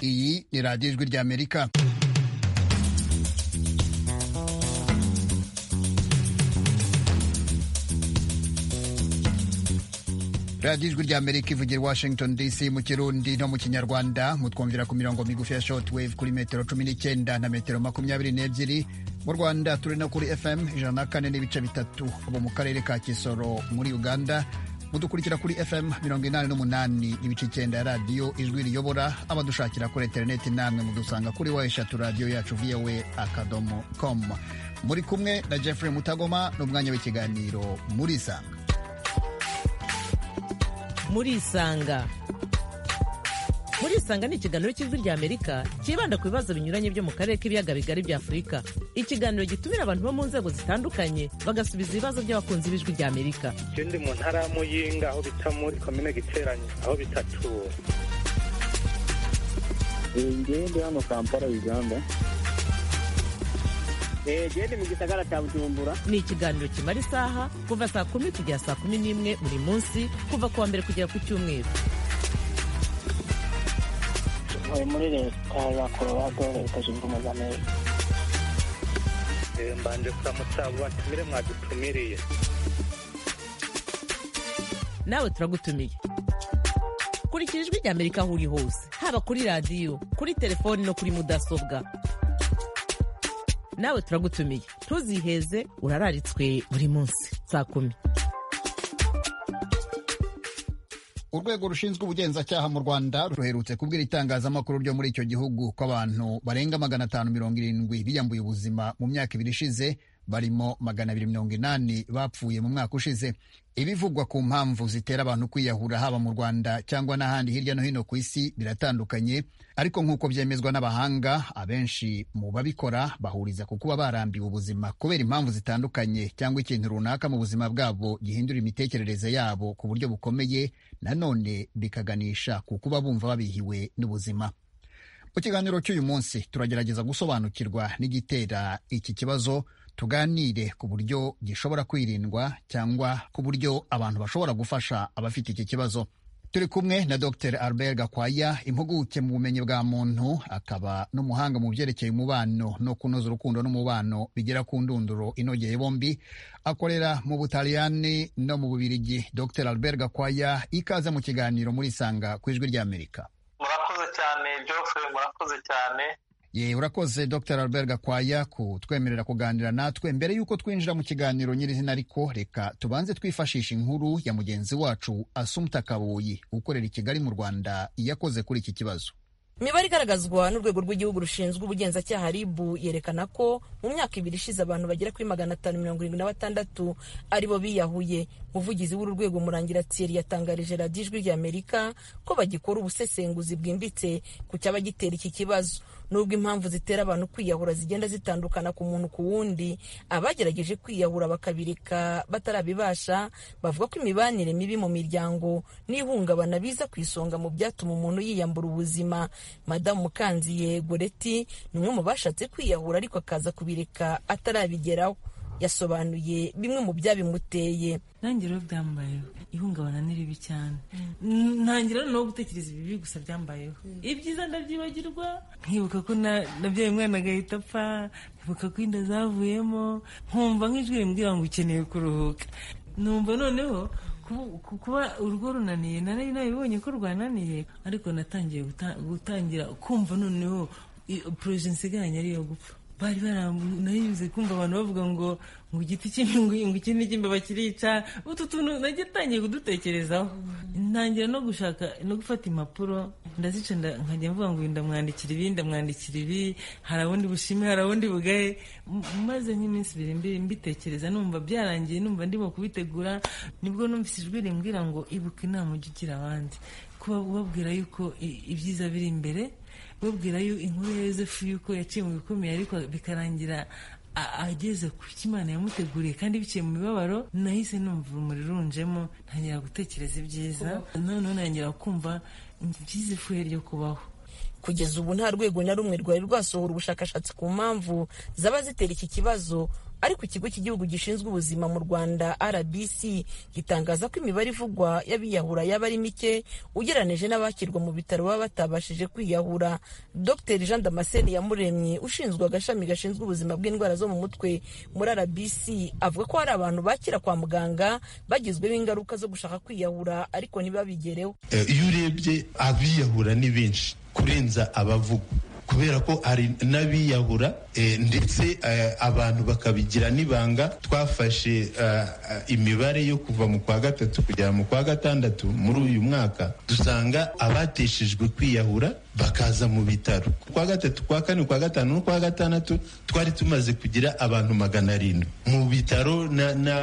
ni radiyo ijwi ry'amerika radiyo ijwi ry'amerika ivugira i washington dc mu kirundi no mu kinyarwanda mutwumvira ku mirongo migufi ya short wave kuri metero cumi n'icyenda na metero makumyabiri n'ebyiri mu rwanda turi no kuri fm ijana na kane n'ibice bitatu ubu mu karere ka kisoro muri uganda mudukurikira kuri fm mirongo inani n'umunani ibice icyenda ya radiyo ijwi riyobora abadushakira kuri interineti namwe mudusanga kuri wa eshatu radiyo yacu voa akadomo com muri kumwe na jeffrey mutagoma n'umwanya w'ikiganiro muri sanga murisanga murisanga ni ikiganiro cy'ijwi rya amerika cyibanda ku bibazo binyuranye byo mu karere k'ibiyaga bigari bya afurika ikiganiro gitumira abantu bo mu nzego zitandukanye bagasubiza ibibazo by'abakunzi b'ijwi rya amerika ikindi mu ntara ya muyinga aho bita muri komine giteranye aho bitatu ingende hano kampala uganda gende mu gisagara cya bujumbura ni ikiganiro kimara isaha kuva saa kumi kugera saa kumi n'imwe buri munsi kuva ku wa mbere kugera ku cyumweru tuvuye muri leta ya korowado leta zunze ubumwe za amerika mbanje kuramutsa abo batumire mwadutumiriye nawe turagutumiye kurikira ijwi rya amerika aho uri hose haba kuri radiyo kuri telefoni no kuri mudasobwa nawe turagutumiye ntuziheze urararitswe buri munsi saa kumi urwego rushinzwe ubugenzacyaha mu rwanda ruherutse kubwira itangazamakuru ryo muri icyo gihugu ko abantu barenga magana atanu mirongo irindwi biyambuye ubuzima mu myaka ibiri ishize barimo magana abiri mirongo inani bapfuye mu mwaka ushize ibivugwa ku mpamvu zitera abantu kwiyahura haba mu rwanda cyangwa n'ahandi hirya no hino ku isi biratandukanye ariko nk'uko byemezwa n'abahanga abenshi mu babikora bahuriza ku kuba barambiwe ubuzima kubera impamvu zitandukanye cyangwa ikintu runaka mu buzima bwabo gihindura imitekerereze yabo ku buryo bukomeye nanone bikaganisha ku kuba bumva babihiwe n'ubuzima mu kiganiro cy'uyu munsi turagerageza gusobanukirwa n'igitera iki kibazo tuganire ku buryo gishobora kwirindwa cyangwa ku buryo abantu bashobora gufasha abafite iki kibazo turi kumwe na dr albert gakwaya impuguke mu bumenyi bwa muntu akaba n'umuhanga mu byerekeye umubano no kunoza urukundo n'umubano bigera ku ndunduro inogeye bombi akorera mu butaliyani no mu bubirigi dr albert gakwaya ikaze mu kiganiro muri sanga ku ijwi ry'amerika murakoze cyane geoffrey murakoze cyane ye urakoze dr albert gakwaya kutwemerera kuganira natwe mbere y'uko twinjira mu kiganiro nyirizina ariko reka tubanze twifashisha inkuru ya mugenzi wacu asumta kabuyi ukorera i kigali mu rwanda yakoze kuri iki kibazo imibare igaragazwa n'urwego rw'igihugu rushinzwe ubugenzacyaha ribu yerekana ko mu myaka ibiri ishize abantu bagera kuri magana atanu mirongo irindwi na batandatu aribo biyahuye umuvugizi w'uru rwego murangira thierry yatangarije radiyo ijwi ry'amerika ko bagikora ubusesenguzi bwimbitse ku cyaba gitera iki kibazo nubwo impamvu zitera abantu kwiyahura zigenda zitandukana ku muntu ku wundi abagerageje kwiyahura bakabireka batarabibasha bavuga ko imibanire mibi mu miryango n'ihungabana biza ku isonga mu byatuma umuntu yiyambura ubuzima madamu mukanziye goreti ni umwe mu bashatse kwiyahura ariko akaza kubireka atarabigeraho yasobanuye bimwe mu byabimuteye nange rero byambayeho ihungabana ni ribi cyane ntangira no gutekereza ibibi gusa byambayeho ibyiza ndabyibagirwa nkibuka ko nabyaye umwana agahita apfa nkibuka ko inda zavuyemo nkumva nk'ijwi rimbwira ngo ukeneye kuruhuka numva noneho kuba urugo runaniye nari nabibonye ko rwananiye ariko natangiye gutangira kumva noneho poroje nsigaranye ariyo gupfa bari baranayibuze kumva abantu bavuga ngo ngo igiti cy'imyungu iki n'icy'imbeba kirica utu tuntu nagiye utangiye kudutekerezaho ntangira no gushaka no gufata impapuro ndazica nkajya mvuga ngo uyu ndamwandikira ibi ndamwandikira ibi hari abundi bushime hari abundi bugaye maze nk'iminsi ibiri mbitekereza numva byarangiye numva ndimo kubitegura nibwo numvise ijwi rimbwira ngo ibuka inama ujya ugira abandi kuba ubabwira yuko ibyiza biri imbere babwira yo inkuru ya yosefu yuko yaciye mu bikomeye ariko bikarangira ageze ku cyo imana yamuteguriye kandi biciye mu mibabaro nahise numva urumuri runjemo ntangira gutekereza ibyiza noneho ntangira kumva ibyiza ifuhe ryo kubaho kugeza ubu nta rwego na rumwe rwari rwasohora ubushakashatsi ku mpamvu zaba zitera iki kibazo ariko ikigo cy'igihugu gishinzwe ubuzima mu rwanda rbc gitangaza ko imibare ivugwa y'abiyahura yaba ari mike ugereranyije n'abakirwa mu bitaro baba batabashije kwiyahura dr jean damascene yamuremye ushinzwe agashami gashinzwe ubuzima bw'indwara zo mu mutwe muri rbc avuga ko hari abantu bakira kwa muganga bagizweho ingaruka zo gushaka kwiyahura ariko ntibabigereho Eh, iyo urebye abiyahura ni benshi kurenza abavugwa kubera ko hari n'abiyahura eh, ndetse eh, abantu bakabigira n'ibanga twafashe eh, eh, imibare yo kuva mu kwa gatatu kugera mu kwa gatandatu muri uyu mwaka dusanga abateshejwe kwiyahura bakaza mu bitaro kwa gatatu kwa kane kwa gatanu no kwa gatandatu twari tumaze kugira abantu magana arindwi mu bitaro na na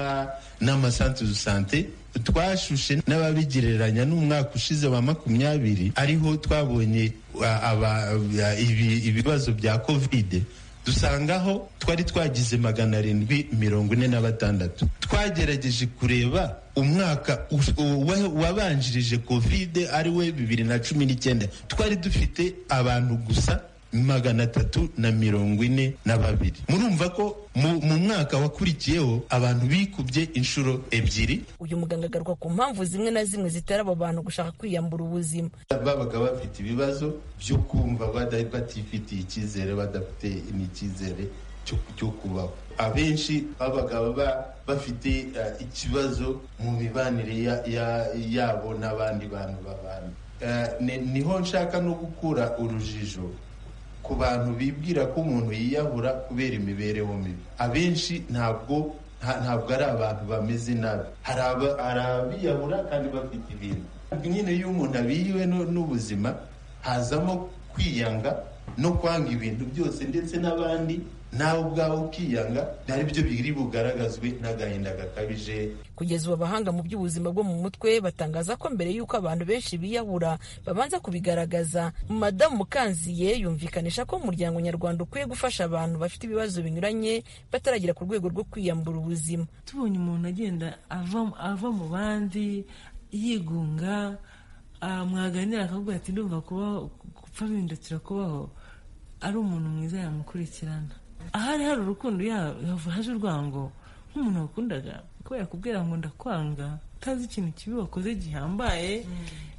n'amasantere sante twashushe n'ababigereranya n'umwaka ushize wa makumyabiri ariho twabonye a- aba- a- ibi- ibibazo bya kovide dusangaho twari twagize magana arindwi mirongo ine na batandatu twagerageje kureba umwaka us- uwa- wabanjirije kovide ari we bibiri na cumi n'icyenda twari dufite abantu gusa magana atatu na mirongo ine na babiri murumva ko mu, mu mwaka wakurikiyeho abantu bikubye inshuro ebyiri uyu muganga agaruka ku mpamvu zimwe na zimwe zitera abo bantu gushaka kwiyambura ubuzima babaga bafite ibibazo byo kumva bada- batifitiye icyizere badafite n'icyizere cyo- cyo kubaho abenshi babaga ba- bafite eh, ikibazo mu mibanire ya- ya- yabo n'abandi bantu babana Eh, ni- niho nshaka no gukura urujijo ku bantu bibwira ko umuntu yiyahura kubera imibereho mibi abenshi ntabwo nta- ntabwo ari abantu bameze nabi hari aba- hari abiyahura kandi bafite ibintu nyine iyo umuntu abiriwe nu- n'ubuzima hazamo kwiyanga no kwanga ibintu byose ndetse n'abandi nawe ubwawe ukiyanga ari byo biri bugaragazwe n'agahinda gakabije kugeza ubu abahanga mu by'ubuzima bwo mu mutwe batangaza ko mbere y'uko abantu benshi biyahura babanza kubigaragaza madamu mukanziye yumvikanisha ko umuryango nyarwanda ukwiye gufasha abantu bafite ibibazo binyuranye bataragera ku rwego rwo kwiyambura ubuzima tubonye umuntu agenda ava ava mu bandi yigunga ah, mwaganira akavuga ati ndumva kubaho gupfa bihindukira kubaho ari umuntu mwiza yamukurikirana ahari hari urukundo ya- yava haje urwango nk'umuntu wakundaga kubera yakubwira ngo ndakwanga utazi ikintu kibi wakoze gihambaye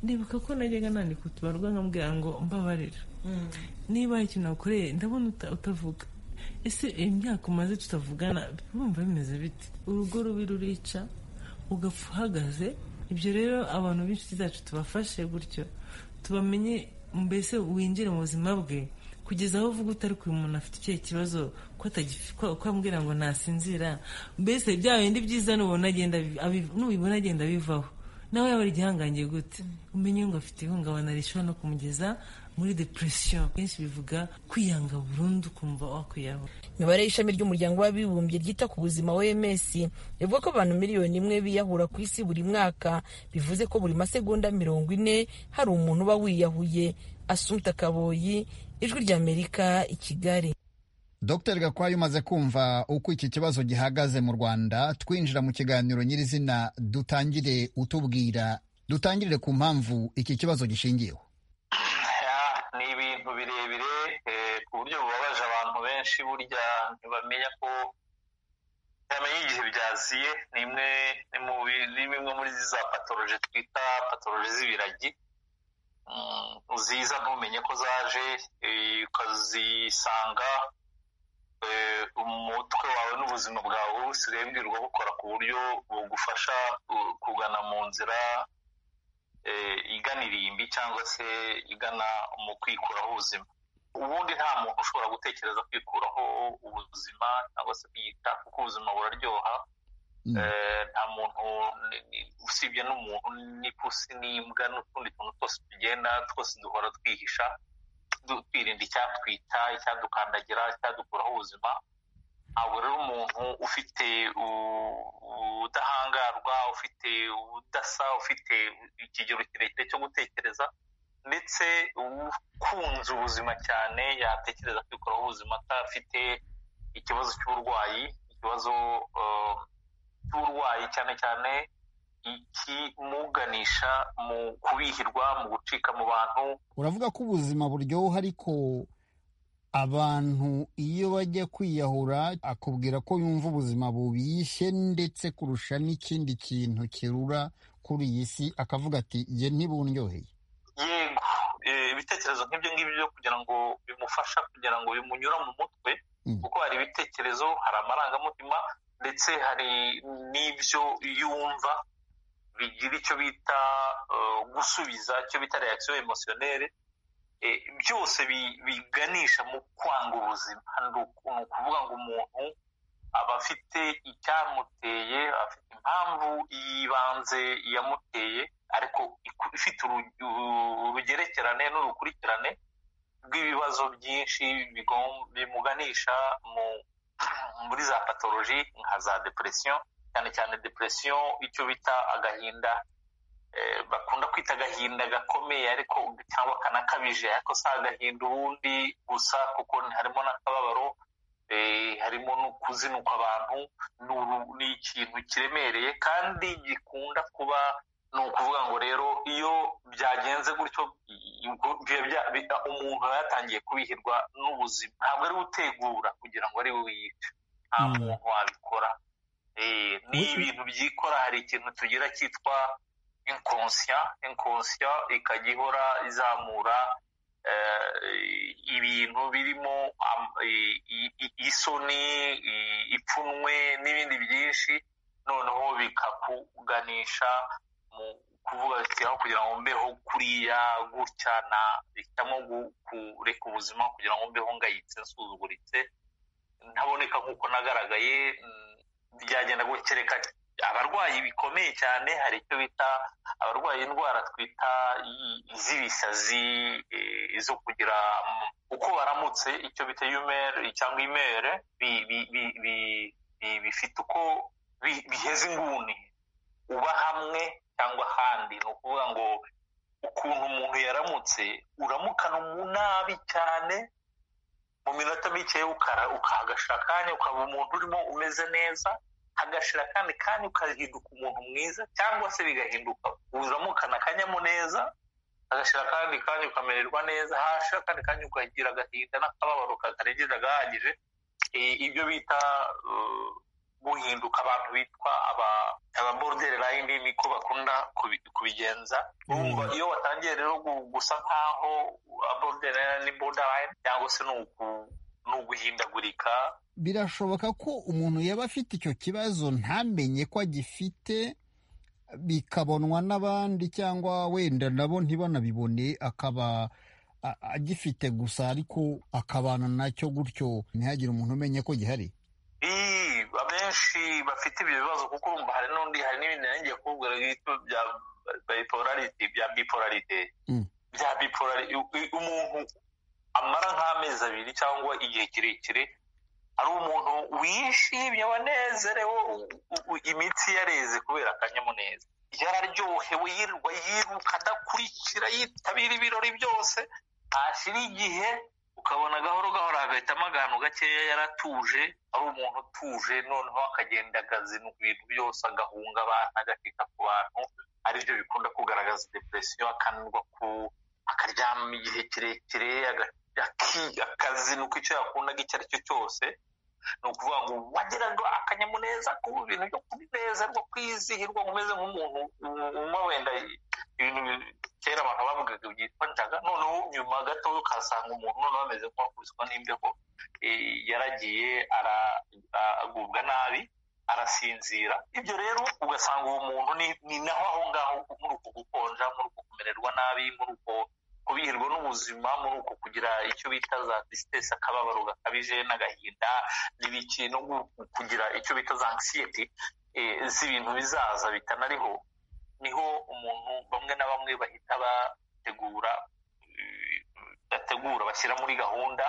ndibuka ko najyaga nandika utubarwa nkambwira ngo mbabarira niba hari ikintu wakoreye ndabona uta- utavuga ese imyaka umaze tutavugana bumva bimeze bite urugo rubi rurica ugapfa uhagaze ibyo rero abantu b'inshuti zacu tubafashe gutyo tubamenye mbese winjire mu buzima bwe kugeza aho uvuga utari ku umuntu afite ikihe kibazo ko atagifi- ko- ko ambwira ngo nasinzira mbese bya bindi byiza nubona agenda abi- abi- nubibona agenda bivaho nawe yaba ari igihangange gute umenye ngo afite ihungabana rishobora no kumugeza muri depression kenshi bivuga kwiyanga burundu ukumva wakwiyahura imibare y'ishami ry'umuryango w'abibumbye ryita ku buzima oms ivuga ko abantu miliyoni imwe biyahura ku isi buri mwaka bivuze ko buri masegonda mirongo ine hari umuntu uba wiyahuye asumta kaboyi ijwi ry'amerika i kigali Dr Gakwaya umaze kumva uko iki kibazo gihagaze mu Rwanda twinjira mu kiganiro nyirizina dutangire utubwira dutangirire ku mpamvu iki kibazo gishingiyeho Ya, ni ibintu birebire eh, ku buryo bubabaje abantu benshi burya ntibamenya ko bamenya igihe byaziye ni imwe ni mu bi- ni bimwe muri za patoroje twita patoroje z'ibiragi Mm, ziza ntumenye ko zaje eh, ukazisanga eh, umutwe wawe n'ubuzima bwawe busigaye bwirwa bukora ku buryo bugufasha uh, kugana mu nzira eh, igana irimbi cyangwa se igana mu kwikuraho ubuzima ubundi nta muntu ushobora gutekereza kwikuraho ubuzima cyangwa se kwiyita kuko ubuzima buraryoha Mm. Eh, nta muntu ni- ni- usibye n'umuntu n'ipusi n'imbwa n'utundi tuntu twose tugenda twose duhora twihisha du- twirinda icyatwita icyadukandagira icyadukuraho ubuzima ntabwo rero umuntu ufite u- ubudahangarwa ufite ubudasa ufite ikigero kirekire cyo gutekereza ndetse ukunze ubuzima cyane yatekereza kwikuraho ubuzima atafite ikibazo cy'uburwayi ikibazo eh, cy'uburwayi cyane cyane ikimuganisha mu kubihirwa mu gucika mu bantu uravuga ko ubuzima buryoha ariko abantu iyo bajya kwiyahura akubwira ko yumva ubuzima bubishye ndetse kurusha n'ikindi kintu kirura kuri iyi si akavuga ati jye ntibundyoheye yego eh, ibitekerezo nk'ibyo ngibyo byo kugira ngo bimufasha kugira ngo bimunyura mu mutwe Mm. kuko hari ibitekerezo hari amarangamutima ndetse hari n'ibyo yumva bigira icyo bita eh, gusubiza icyo bita reaction emotionnelle Eh, byose bi- biganisha mu kwanga ubuzima ni uku- ni ukuvuga ngo umuntu aba afite icyamuteye afite impamvu y'ibanze yamuteye ariko iku- ifite uruge- u- urugerekerane n'urukurikirane rw'ibibazo byinshi bigom- bimuganisha mu muri za patoloji nka za depresiyo cyane cyane depresiyo icyo bita agahinda eh, bakunda kwita agahinda gakomeye ariko cyangwa kanakabije ariko si agahinda ubundi gusa kuko harimo n'akababaro eh, harimo no kuzinukwa abantu ni uru- ni ikintu kiremereye kandi gikunda kuba ni ukuvuga ngo rero iyo byagenze gutyo i- ubwo biba bya- bi- umuntu aba yatangiye kubihirwa n'ubuzima ntabwo ari gutegura kugira ngo ari we yica nta Mm. muntu wabikora Eh, ni ibintu byikora hari ikintu tugira cyitwa inkonsiya inkonsiya ikajya ihora izamura eh, ibintu birimo am- i- i- i- isoni i- ipfunwe n'ibindi byinshi noneho bikakuganisha mu kuvuga ati aho kugira ngo mbeho kuriya gutya na hitamo gu- kureka ubuzima kugira ngo mbeho ngayitse nsuzuguritse ntaboneka nk'uko nagaragaye mm, byagenda gukereka abarwayi bikomeye cyane hari icyo bita abarwaye indwara twita i- z'ibisazi eh, zo kugira mm, uko baramutse icyo bita yumere cyangwa imere bi- bi- bi- bi- bi- bifite uko bi- biheza inguni uba hamwe cyangwa ahandi ni ukuvuga ngo ukuntu umuntu yaramutse uramukana umu- nabi cyane mu minota mike ukara- ukahagashira akanya ukaba umuntu urimo umeze neza hagashira akandi kanya ukahinduka umuntu mwiza cyangwa se bigahinduka uramukana akanyamuneza hagashira akandi kanya ukamererwa neza hashira akandi kanya ukagira agahinda n'akababaro katarengeje gahagije Eh, ibyo bita eh, guhinduka abantu bitwa aba- aba border line niko bakunda kubi- kubigenza urumva iyo watangiye rero gu- gusa nk'aho border line ni border line cyangwa se ni uku- ni uguhindagurika birashoboka ko umuntu yaba afite icyo kibazo ntamenye ko agifite bikabonwa n'abandi cyangwa wenda nabo ntibanabibone akaba a- agifite gusa ariko akabana nacyo gutyo ntihagire umuntu umenya ko gihari Ii, abenshi bafite ibyo bibazo kuko urumva hari n'undi hari n'ibindi nanjye kubwira bita bya bipolarity bya bipolarite Mm. bya bipolarite umuntu amara nk'amezi abiri cyangwa igihe kirekire ari umuntu wishimye wanezerewe u- u- u- imitsi yareze kubera akanyamuneza yararyohewe yirirwa yiruka adakurikira yitabira ibirori byose hashira igihe ukabona gahoro gahoro hagahitamo agantu gakeya yaratuje ari umuntu utuje noneho akagenda agazinura ibintu byose agahunga abantu agakeka ku bantu aribyo bikunda kugaragaza depresiyo akananirwa ku akaryama igihe kirekire aga- aki- akazinuka icyo yakundaga icyo ari cyo cyose ni ukuvuga ngo wagiraga akanyamuneza ku bintu byo kunezerwa kwizihirwa ngo umeze nk'umuntu uma wenda ibintu bi- kera abantu bavugaga byitwa njaga noneho nyuma gato ukasanga umuntu noneho ameze nk'uwakubiswe n'imbeho eh, yaragiye ara- a- agubwa nabi arasinzira ibyo rero ugasanga uwo muntu ni- ni naho aho ngaho muri uko gukonja muri uko kumererwa nabi muri uko kubihirwa n'ubuzima muri uko kugira icyo bita za disitesi akababaro gakabije n'agahinda n'ibiki no gu- kugira icyo bita za anksiyete z'ibintu bizaza bitanariho niho umuntu bamwe na bamwe bahita bategura eh, bategura bashyira muri gahunda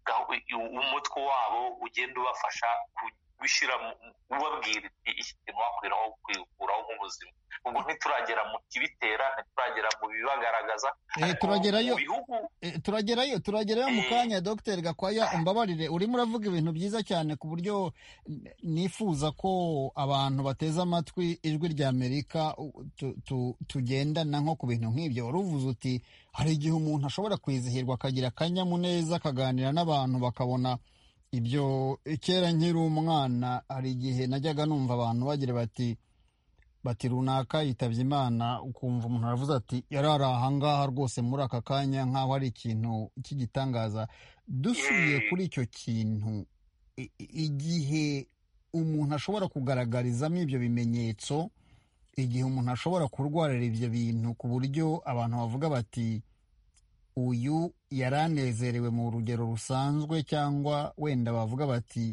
gahu- i- umutwe wabo ugenda ubafasha ku- gushyira mu- ubabwira iti iki kintu wakwira aho kwikuraho nk'ubuzima ubwo ntituragera mu kibitera ntituragera mu bibagaragaza Eh, turagerayo mu bihugu Eh, turagerayo turagerayo mu kanya dr gakwaya umbabarire urimo uravuga ibintu byiza cyane ku buryo n- nifuza ko abantu bateze amatwi ijwi rya amerika u- tu- tu- tugendana nko ku bintu nk'ibyo wari uvuze uti hari igihe umuntu ashobora kwizihirwa akagira akanyamuneza akaganira n'abantu bakabona ibyo kera nkiri umwana hari igihe najyaga numva abantu bagira bati bati runaka yitabye imana ukumva umuntu aravuze ati yari ari ahangaha rwose muri aka kanya nk'aho ari ikintu cy'igitangaza dusubiye Mm. kuri icyo kintu i- i- igihe umuntu ashobora kugaragarizamo ibyo bimenyetso igihe umuntu ashobora kurwarira ibyo bintu ku buryo abantu bavuga bati uyu yaranezerewe mu rugero rusanzwe cyangwa wenda bavuga bati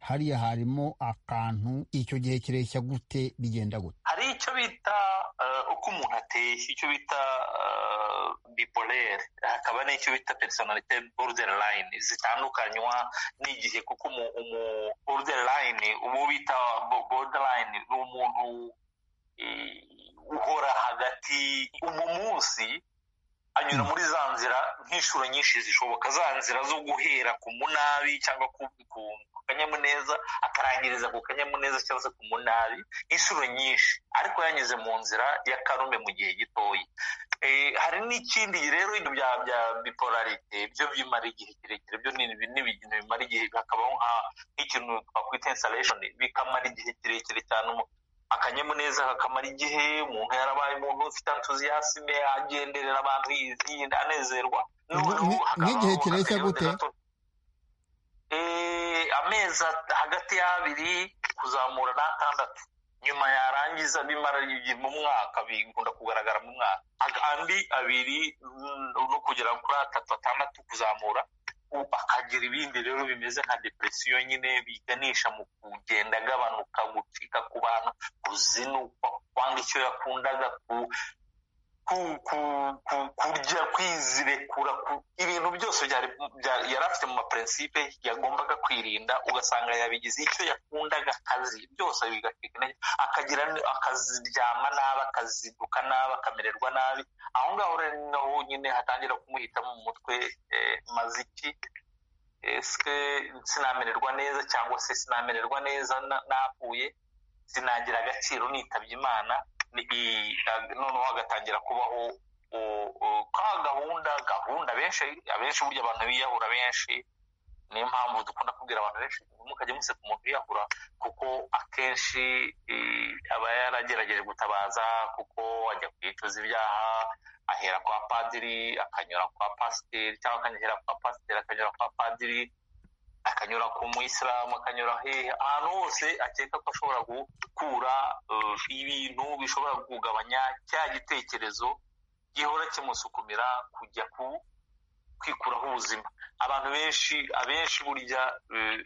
hariya harimo akantu icyo gihe kireshya gute bigenda gute hari icyo bita eh, uko umuntu ateye icyo bita eh, bipolere hakaba n'icyo bita personalite borderline zitandukanywa n'igihe kuko umu, umu borderline ubu bita bo- borderline ni umuntu eh, uhora hagati mu munsi anyura muri za nzira nk'inshuro nyinshi zishoboka za nzira zo guhera ku munabi cyangwa ku, ku, ku kanyamuneza akarangiriza ku kanyamuneza cyangwa se ku munabi inshuro nyinshi ariko yanyuze mu nzira ya karume mu gihe gitoya Eh, hari n'ikindi rero ibyo bya bya bipolarite byo bimara igihe kirekire byo ni ni ibintu bimara igihe hakabaho nka- nk'ikintu twakwita installation bikamara igihe kirekire cyane umu- akanyamuneza kakamara igihe umuntu yarabaye umuntu ufite entuziyasime agenderera abantu yizinda anezerwa Ubwo Noneho ni- hakabaho n'igihe kireshya akayote gute? gato. Eh, amezi at- hagati y'abiri kuzamura n'atandatu nyuma yarangiza bimara igihe mu mwaka bikunda kugaragara mu mwaka Aga- andi abiri mm, no kugera kuri atatu atandatu kuzamura ubu akagira ibindi rero bimeze nka depresiyo nyine biganisha mu kugenda agabanuka gucika ku bantu kuzinukwa kwanga icyo yakundaga ku ku- ku- ku- kurya kwizirekura ku- ibintu byose byari- bya- yari afite mu maprincipe yagombaga kwirinda ugasanga yabigize icyo yakundaga akazi byose bigacika intege akagira n- akaziryama nabi akazinduka nabi akamererwa nabi aho ngaho rero ni naho nyine hatangira kumuhitamo mu mutwe eh, maziki ese sinamererwa neza cyangwa se sinamererwa neza na- napfuye sinagira agaciro nitabye imana ni- i- a- noneho hagatangira kubaho u- u- ka gahunda gahunda benshi abenshi burya abantu biyahura benshi niyo mpamvu dukunda kubwira abantu benshi mukajya museka umuntu wiyahura kuko akenshi eh, aba yaragerageje gutabaza kuko ajya kwicuza ibyaha ahera kwa padiri akanyura kwa pasiteri cyangwa akanyura kwa pasiteri akanyura kwa padiri akanyura ku muyisilamu akanyura hehe ahantu hose akeka ko ashobora gukura eh, ibintu bishobora kugabanya cya gitekerezo gihora kimusukumira kujya ku kwikuraho ubuzima abantu benshi abenshi burya eh,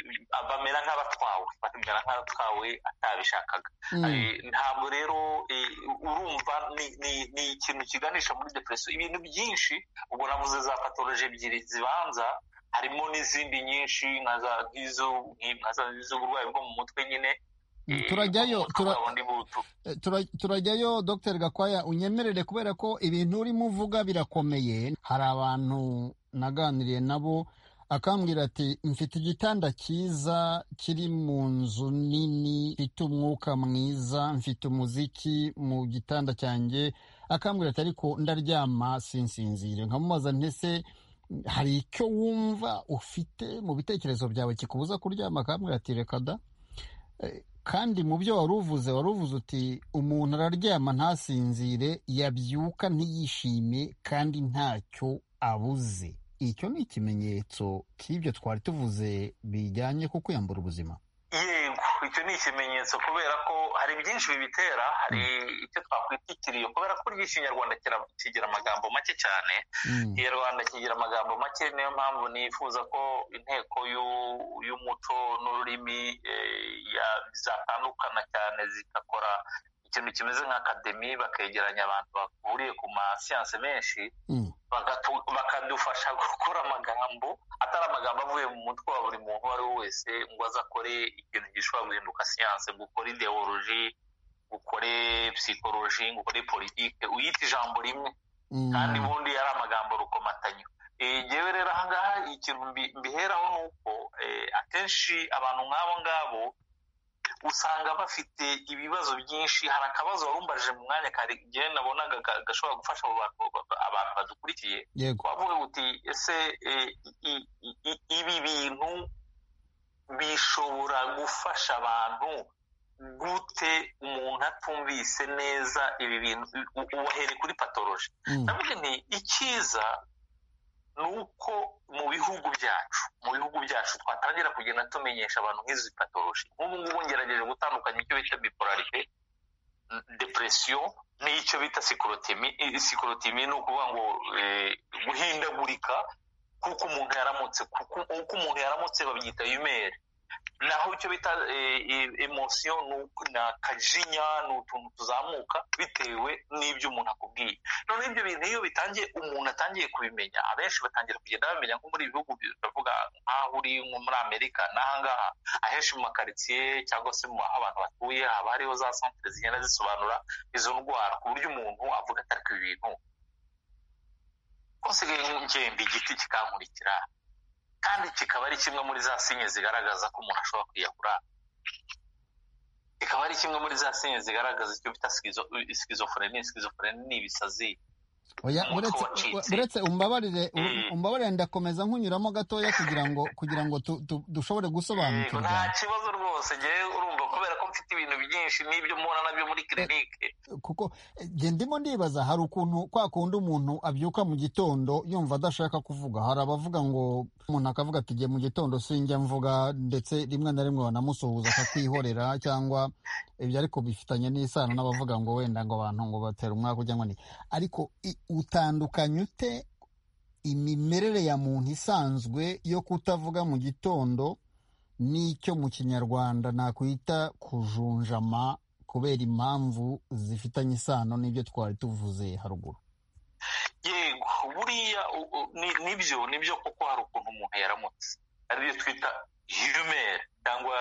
bamera nk'abatwawe bamera nk'abatwawe atabishakaga Mm. Eh, ntabwo rero eh, urumva ni- ni- ni ikintu kiganisha muri depresiyo ibintu byinshi ubwo navuze za patoloji ebyiri zibanza harimo n'izindi nyinshi nka za nk'izo- nki- nka za- z'uburwayi bwo mu mutwe nyine eh, Turajyayo, umutwe tura- bundi butu- Tura- turajyayo dr gakwaya unyemerere kubera ko ibintu urimo uvuga birakomeye hari abantu naganiriye nabo akambwira ati mfite igitanda cyiza kiri mu nzu nini mfite umwuka mwiza mfite umuziki mu gitanda cyanjye akambwira ati ariko ndaryama sinsinzire nkamubaza ntese hari icyo wumva ufite mu bitekerezo byawe kikubuza kuryama akambwira ati reka da kandi mu byo wari uvuze wari uvuze uti umuntu araryama ntasinzire yabyuka ntiyishime kandi ntacyo abuze icyo ni ikimenyetso cy'ibyo twari tuvuze bijyanye ku kwiyambura ubuzima yego icyo ni ikimenyetso kubera ko hari byinshi bibitera hari icyo twakwita ikiriyo kubera ko ry'ikinyarwanda kira- kigira amagambo make cyane Mm. ikinyarwanda kigira amagambo make niyo mpamvu nifuza ko inteko y'u- y'umuco n'ururimi eh, ya- zatandukana cyane zigakora ikintu kimeze nka akademi bakegeranya abantu bahuriye ku masiyanse menshi Mm. ba- bagatu- bakadufasha gukora amagambo atari amagambo avuye mu mutwe wa buri muntu uwo ari we wese ngo aze akore ikintu gishobora guhinduka siyanse ngo ukore ideoloji ngo ukore psychology ngo ukore politike uyita ijambo rimwe Mm. kandi ubundi yari amagambo rukomatanyo Eh, njyewe rero ahangaha ikintu mbi- mbiheraho ni uko eh, akenshi abantu nk'abo ngabo usanga bafite ibibazo byinshi hari akabazo warumbajije mu mwanya kare igihe nabonaga ga- gashobora gufasha abo bantu ba- abantu badukurikiye yego wavuga uti ese eh, i- i- i- ibi bintu bishobora gufasha abantu gute umuntu atumvise neza ibi bintu u- ubahere kuri patoloji Mm. navuga nti icyiza ni uko mu bihugu byacu mu bihugu byacu twatangira kugenda tumenyesha abantu nk'izi patoloji nk'ubu ngubu ngerageje gutandukanya icyo bita bipolarite n- depression n'icyo bita sikorotimi sikorotimi ni ukuvuga ngo eh, guhindagurika kuko umuntu yaramutse kuko uko umuntu yaramutse babyita yumeri naho icyo bita eh, eh, emotion ni uku- ni akajinya ni utuntu tuzamuka bitewe n'ibyo umuntu akubwiye none ibyo bintu iyo bitangiye umuntu atangiye kubimenya abenshi batangira kugenda bamenya nko muri ibi bihugu biravuga nk'aho uri nko muri amerika n'ahangaha ahenshi mu makaritsiye cyangwa se mu aho abantu batuye haba hariho za santere zigenda zisobanura izo ndwara ku buryo umuntu avuga atari ku bintu nsigaye ngenda igiti kikankurikira kandi kikaba ari kimwe muri za sinye zigaragaza ko umuntu ashobora kwiyahura kikaba ari kimwe muri za sinye zigaragaza icyo bita sikizofureni sikizofureni ni ibisazi oya umutwe uretse wacitse. u- uretse umbabarire u- Mm. umbabarire ndakomeza nkunyuramo gatoya kugira ngo kugira ngo tu- tu- dushobore Yego, nta gusobanukirwa kibazo rwose ngewe urumva kubera ko mfite ibintu byinshi n'ibyo mbona nabyo muri kirinike kuko eh, nge ndimo ndibaza hari ukuntu kwa kundi umuntu abyuka mu gitondo yumva adashaka kuvuga hari abavuga ngo umuntu akavuga ati igihe mu gitondo sinjya mvuga ndetse rimwe na rimwe banamusuhuza akakwihorera cyangwa ibyo ariko bifitanye n'isano n'abavuga ngo wenda ngo abantu ngo batera umwaka ujya ngo ni ariko i- utandukanye ute imimerere ya muntu isanzwe yo kutavuga mu gitondo n'icyo mu kinyarwanda nakwita kujunjama kubera impamvu zifitanye isano n'ibyo twari tuvuze haruguru yego buriya u- u- ni- nibyo nibyo kuko hari ukuntu umuntu yaramutse aribyo twita humere cyangwa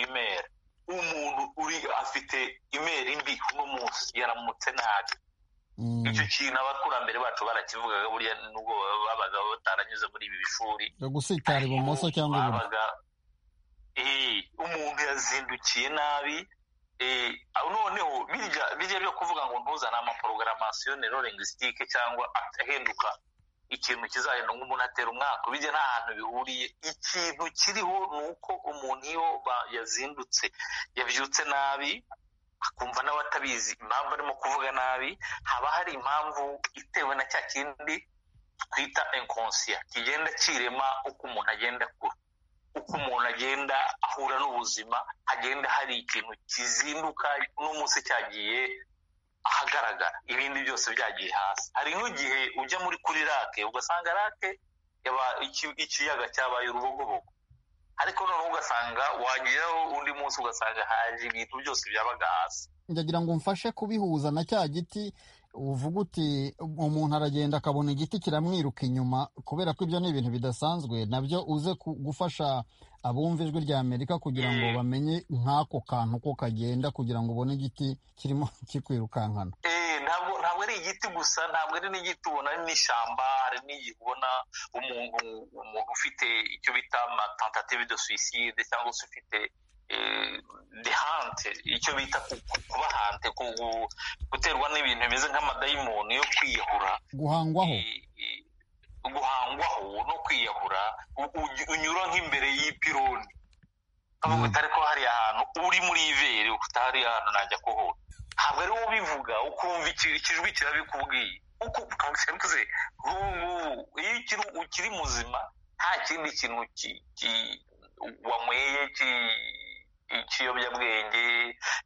imere umuntu uri afite imere mbi uno munsi yaramutse nabi Mm, icyo kintu abakurambere bacu barakivugaga buriya nubwo babaga bataranyuze muri ibi bishuri yo gusitara ibumoso cyangwa iburyo babaga eh, umuntu yazindukiye nabi eh, aho noneho birya birya byo kuvuga ngo ntuzane amaporogaramasiyo nero lingwisitike cyangwa ahenduka ikintu kizahenda ngo umuntu atera umwaka bijya nta hantu bihuriye ikintu kiriho ni uko umuntu iyo ba- yazindutse yabyutse nabi akumva nawe atabizi impamvu arimo kuvuga nabi haba hari impamvu itewe na cya kindi twita inkonsiya kigenda kirema uko umuntu agenda akura uko umuntu agenda ahura n'ubuzima hagenda hari ikintu kizinduka n'umunsi cyagiye ahagaragara ibindi byose byagiye hasi hari nk'igihe ujya muri kuri rake ugasanga rake yaba iki- ikiyaga cyabaye urubogobogo ariko noneho ugasanga wageraho undi munsi ugasanga haje ibintu byose byabaga hasi ndagira ngo umfashe kubihuza na cya giti uvuga uti umuntu aragenda akabona igiti kiramwiruka inyuma kubera ko ibyo ni ibintu bidasanzwe nabyo uze ku- gufasha abumva ijwi rya amerika kugira ngo Mm. bamenye nk'ako kantu ko kagenda kugira ngo ubone igiti kirimo kikwirukankana Eh, ntabwo ntabwo ari igiti gusa ntabwo ari n'igiti ubona ari n'ishyamba hari n'igihe ubona umuntu umuntu ufite icyo bita amatentative de suicide cyangwa se ufite eh, dehante icyo bita ku- ku- kuba hante ku- ku- guterwa n'ibintu bimeze nk'amadayimoni yo kwiyahura guhangwaho i- i- guhangwaho no kwiyahura u- u- unyura nk'imbere y'ipironi Mm. kavuga utari ko hari ahantu uri muri iveri utari ahantu najya kuhura ntabwo ari wowe ubivuga ukumva iki- ikijwi kirabikubwiye kuko ukabuze nk'ubu ngubu iyo ukiri- ukiri muzima nta kindi kintu ki- ki- wanyweye ki- ikiyobyabwenge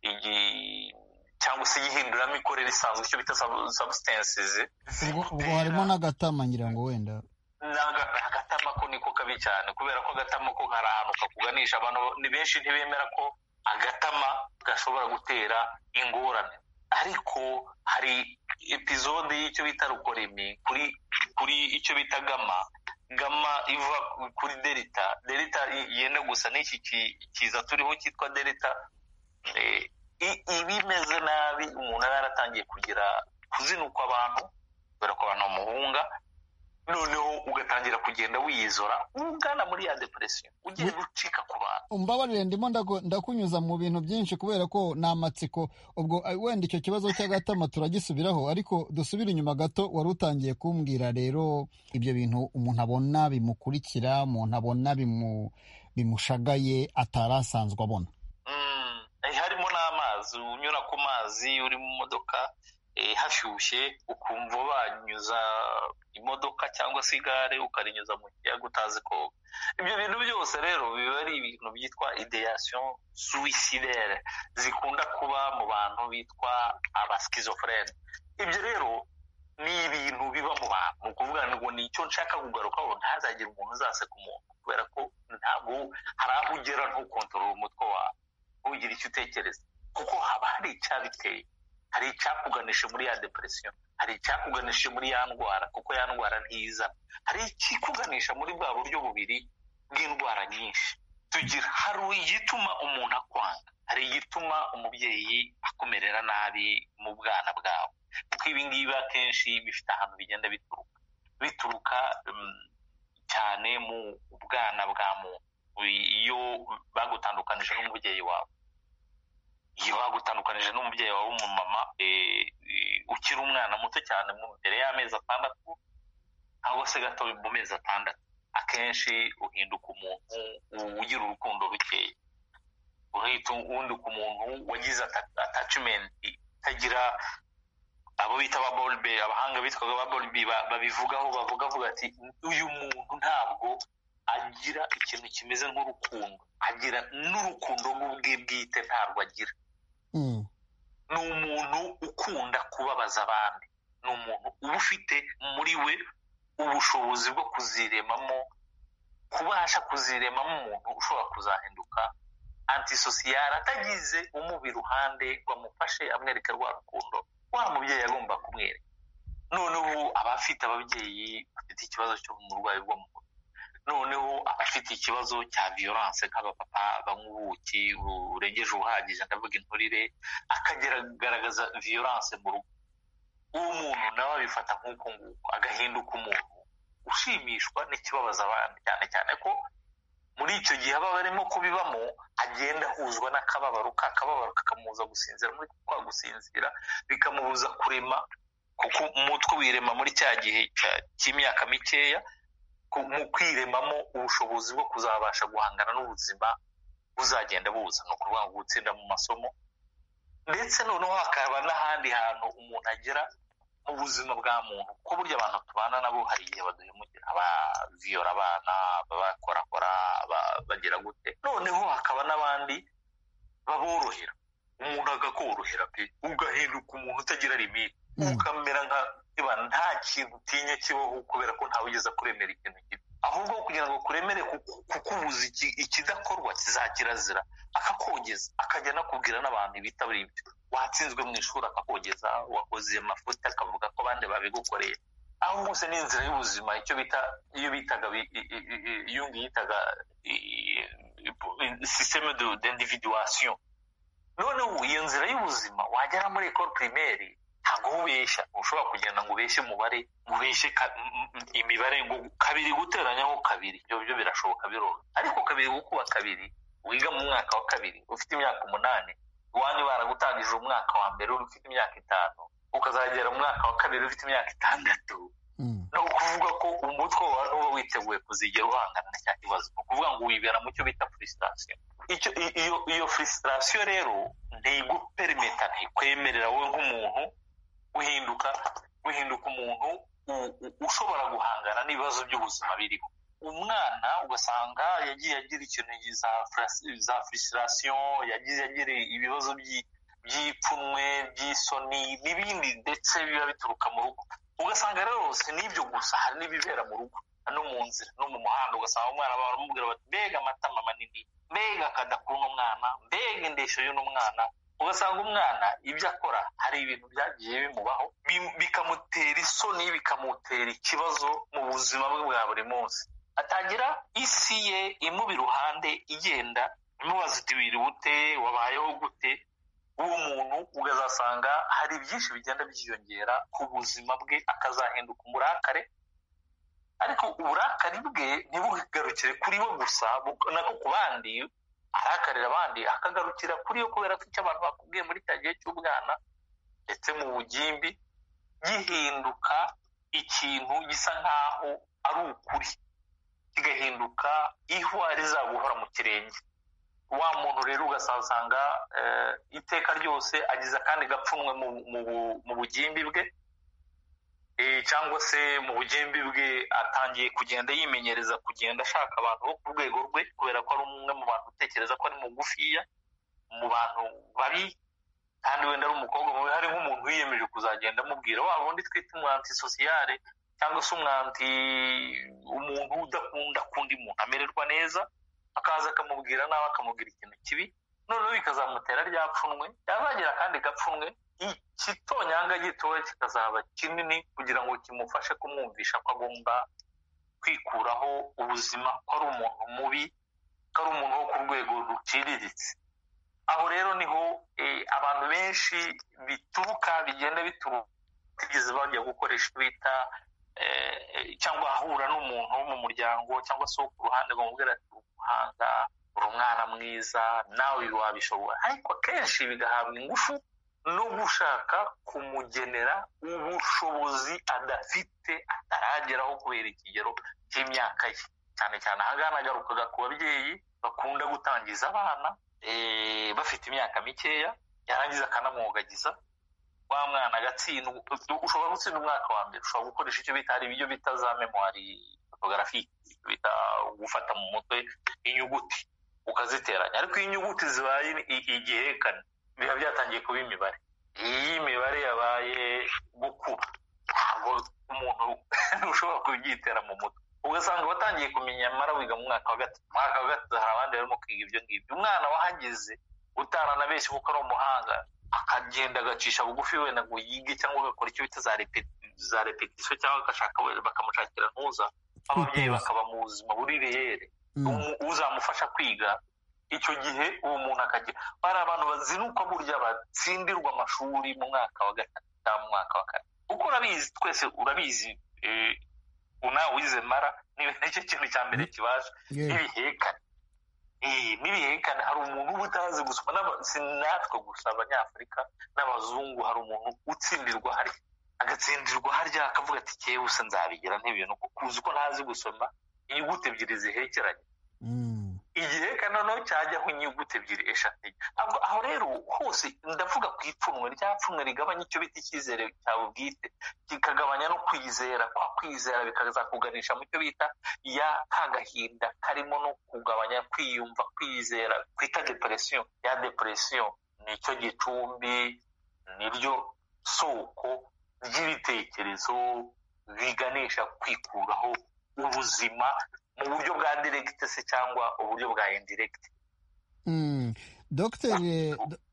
igi- cyangwa se gihinduramo imikorere isanzwe icyo bita sub- substances ubwo ubwo harimo n'agatama ngira ngo wenda N'aga- agatama ko niko kabi cyane kubera ko agatama ko hari ahantu kakuganisha abantu ni benshi ntibemera ko agatama gashobora gutera ingorane ariko hari epizode y'icyo bita rukoremi kuri kuri icyo bita gama gama iva kuri delita delita i- yenda gusa n'iki ki- kiza turiho cyitwa delita Eh, i- ibimeze nabi umuntu aba yaratangiye kugira kuzinukwa abantu kubera ko abantu bamuhunga noneho ugatangira kugenda wiyizora ugana muri ya depresiyo ugiye gucika ku bantu umbabarire ndimo ndaku- ndakunyuza mu bintu byinshi kubera ko ni amatsiko ubwo eh, wenda icyo kibazo cy'agatama turagisubiraho ariko dusubire inyuma gato wari utangiye kumbwira rero ibyo bintu umuntu abona bimukurikira umuntu abona bimu- bimushagaye atarasanzwe abona Mm, eh, harimo n'amazi unyura ku mazi uri mu modoka eh, hashyushye ukumva banyuza imodoka cyangwa se igare ukarinyuza mu kiyaga utazi koga ibyo bintu byose rero biba ari ibintu byitwa ideation suicidaire zikunda kuba mu bantu bitwa abaskizofrene ibyo rero ni ibintu biba mu bantu ni ukuvuga ngo ni icyo nshaka kugarukaho ntazagire umuntu uzaseka umuntu kubera ko ntabwo hari aho ugera ntukontorora umutwe wawe ntugire icyo utekereza kuko haba hari icyabiteye hari icyakuganisha muri ya depresiyo hari icyakuganisha muri ya ndwara kuko ya ndwara ntiza hari ikikuganisha muri bwa buryo bubiri bw'indwara nyinshi tugira hari igituma umuntu akwanga hari igituma umubyeyi akumerera nabi mu bwana bwawe kuko ibi ngibi akenshi bifite ahantu bigenda bituruka bituruka mm, cyane mu bwana bwa muntu iyo bagutandukanije n'umubyeyi wawe iyo bagutandukanije n'umubyeyi wawe w'umumama eh, eh, ukiri umwana muto cyane mu- mbere y'amezi atandatu cyangwa se gato mu mezi atandatu akenshi uhinduka umuntu ugira urukundo rukeya uhita uhinduka umuntu wagize ata- attachment itagira abo bita ba bolibe abahanga bitwaga ba bolibe babivugaho bavuga avuga ati uyu muntu ntabwo agira ikintu kimeze nk'urukundo agira n'urukundo nk'ubwe bwite ntabwo agira Mm. ni umuntu ukunda kubabaza abandi ni umuntu uba ufite muri we ubushobozi bwo kuziremamo kubasha kuziremamo umuntu ushobora kuzahinduka antisosiyari atagize umuba iruhande ngo amufashe amwereke rwa rukundo wa mubyeyi agomba kumwereka none ubu abafite ababyeyi bafite ikibazo cyo mu burwayi bwo mu mutwe noneho abafite ikibazo cya viyoranse nk'abapapa banywa ubuki burengeje ubuhagije ndavuga inturire akagaragaza viyoranse mu rugo uwo muntu nawe abifata nk'uko nguko agahinduka umuntu ushimishwa n'ikibabaza abandi cyane cyane ko muri icyo gihe aba barimo kubibamo agenda ahuzwa n'akababaro ka kababaro kakamubuza gusinzira muri kwa gusinzira bikamubuza kurema kuko umutwe wirema muri cya gihe cya- cy'imyaka mikeya ku- mu kwiremamo ubushobozi bwo kuzabasha guhangana n'ubuzima buzagenda buza ni ukuvuga ngo gutsinda mu masomo ndetse noneho hakaba n'ahandi hantu umuntu agera mu buzima bwa muntu kuko burya abantu tubana nabo hari igihe baduhemukira abaviyora abana abakorakora aba- bagira gute noneho hakaba n'abandi baborohera umuntu agakorohera pe ugahinduka umuntu utagira limite Mm. ukamera nka niba nta kintu utinya kibaho kubera ko ntawe ugeza kuremera ikintu gito ahubwo kugira ngo kuremere kuku- kukubuza iki- ikidakorwa kizakirazira akakogeza akajya anakubwira n'abantu ibitabira ibyo watsinzwe mu ishuri akakogeza wakoze amafuti akavuga ko abandi babigukoreye aho hose ni inzira y'ubuzima icyo bita iyo bitaga bi- i- i- i- i- iyo ngiyo yitaga sisiteme d'individuation noneho iyo nzira y'ubuzima wagera muri ekoro pirimeri ntabwo ubeshya ushobora kugenda ngo ubeshye umubare ngo ubeshye ka- m- m- imibare ngo kabiri guteranyaho kabiri ibyo byo birashoboka biroroha ariko kabiri gukuba kabiri wiga mu mwaka wa kabiri ufite imyaka umunani iwanyu baragutangije umwaka wa mbere uri ufite imyaka itanu ukazagera mu mwaka wa kabiri ufite imyaka itandatu Mm. ni ukuvuga ko umutwe wawe ntuba witeguye kuzigera uhangana na cya kibazo ni ukuvuga ngo wibera mu cyo bita furisitasiyo icyo i- iyo iyo furisitasiyo rero ntiguperimeta ntikwemerera wowe nk'umuntu uhinduka uhinduka umuntu u- u- ushobora guhangana n'ibibazo by'ubuzima biriho umwana ugasanga yagiye agira ikintu za frus- za furisitasiyo yagize agira ibibazo by'i- by'ipfunwe by'isoni n'ibindi ndetse biba bituruka mu rugo ugasanga rero si n'ibyo gusa hari n'ibibera mu rugo no mu nzira no mu muhanda ugasanga umwana baramubwira bati mbega amatama manini mbega akada k'uno mwana mbega indeshyo y'uno mwana ugasanga umwana ibyo akora hari ibintu byagiye bimubaho bi- bikamutera isoni bikamutera ikibazo mu buzima bwe bwa buri munsi atangira isi ye imuba iruhande igenda imubaza iti wiribute wabayeho gute uwo muntu ukazasanga hari byinshi bigenda byiyongera ku buzima bwe akazahinduka umurakare ariko uburakari bwe ntibugarukire kuri bo gusa bu- nako ku bandi arakarira abandi akagarukira kuri yo kubera ko icyo abantu bakubwiye muri cya gihe cy'ubwana ndetse mu bugimbi gihinduka ikintu gisa nk'aho ari ukuri kigahinduka ihwa rizaguhora mu kirenge wa muntu rero ugasanga eh, iteka ryose agize akandi gapfunwe mu, mu, bu- mu bugimbi bwe eh, cyangwa se mu bugimbi bwe atangiye kugenda yimenyereza kugenda ashaka abantu bo ku rwego rwe kubera ko ari umwe mu bantu utekereza ko ari mugufiya mu bantu babi kandi wenda ari umukobwa mubi hari nk'umuntu wiyemeje kuzagenda amubwira wa wundi twita umwanti sosiyale cyangwa se umwanti umuntu udakunda kundi muntu amererwa neza akaza akamubwira nawe akamubwira ikintu kibi noneho bikazamutera rya pfunwe yazagira akandi gapfunwe ikitonyanga gitoya kikazaba kinini kugira ngo kimufashe kumwumvisha ko agomba kwikuraho ubuzima ko ari umuntu mubi ko ari umuntu wo ku rwego ruciriritse aho rero niho eh, abantu benshi bituruka bigenda bituruka batigeze bajya gukoresha ibyo bita eh, eh, cyangwa ahura n'umuntu wo mu muryango cyangwa se wo ku ruhande bamubwira ati uri umuhanga uri umwana mwiza nawe wabishobora ariko akenshi bigahabwa ingufu no gushaka kumugenera ubushobozi adafite atarageraho kubera ikigero cy'imyaka ye cyane cyane aha ngaha nagarukaga ku babyeyi bakunda gutangiza abana eh, bafite imyaka mikeya yarangiza akanamwogagiza wa mwana agatsindwa ushobora gutsinda umwaka wa mbere ushobora gukoresha icyo bita hari ibyo bita za memwari fotogarafi bita gufata mu mutwe inyuguti ukaziteranya ariko iyo inyuguti zibaye i- igihekane biba byatangiye kuba imibare iyo imibare yabaye gukura ntabwo umuntu ushobora kubyitera mu mutwe ugasanga watangiye kumenya mara wiga mu mwaka wa gatatu mu mwaka wa gatatu hari abandi barimo kwiga ibyo ngibyo umwana wahageze utaranabeshye kuko ari umuhanga akagenda agacisha bugufi wenda ngo yige cyangwa agakora icyo bita za repeti- za repetisiyo cyangwa agashaka wenda bakamushakira ntuza ababyeyi bakaba mu buzima buri reyere Mm. umu- uzamufasha kwiga icyo gihe uwo muntu akagira bari abantu bazinukwa burya batsindirwa amashuri mu mwaka wa gatatu cyangwa mu mwaka wa kane kuko urabizi twese urabizi eh, unawe wize mara ni nicyo kintu cya mbere kibasha Yeah. n'ibihekane Eh, n'ibihekane hari umuntu uba utazi gusoma n'aba- si natwe gusa abanyafurika n'abazungu hari umuntu utsindirwa harya agatsindirwa harya akavuga ati kewe se nzabigira nk'ibintu kuko uzi ko ntazi gusoma inyuguti ebyiri zihekeranye Mm. igiheka noneho cyajyaho inyuguti ebyiri eshatu Ahubwo aho rero hose ndavuga ku ipfunwe rya pfunwe rigabanya icyo bita icyizere cyawe bwite kikagabanya no kwizera kwa kwizera bikazakuganisha mu cyo bita ya ka gahinda karimo no kugabanya kwiyumva kwizera kwita depression ya depression nicyo gicumbi niryo soko ry'ibitekerezo biganisha kwikuraho ubuzima mu buryo bwa direct se cyangwa uburyo bwa indirect Mm. Dr.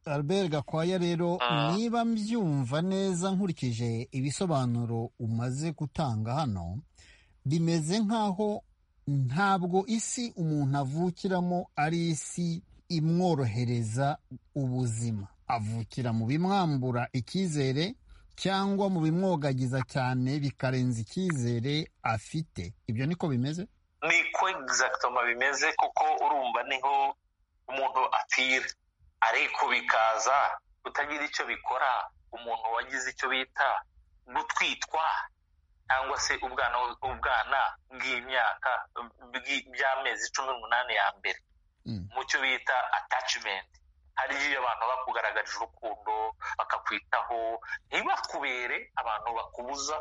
Albert Gakwaya rero Ah. niba mbyumva neza nkurikije ibisobanuro umaze gutanga hano bimeze nk'aho ntabwo isi umuntu avukiramo ari isi imworohereza ubuzima avukira mu bimwambura icyizere cyangwa mu bimwogagiza cyane bikarenza icyizere afite ibyo niko bimeze niko exactement bimeze kuko urumva niho umuntu apfira ariko bikaza kutagira icyo bikora umuntu wagize icyo bita gutwitwa cyangwa se ubwana ubwana bw'imyaka bw'i- by'amezi cumi n'umunani ya mbere Mm. mu cyo bita attachment hari igihe abantu bakugaragarije urukundo bakakwitaho ntibakubere abantu bakubuza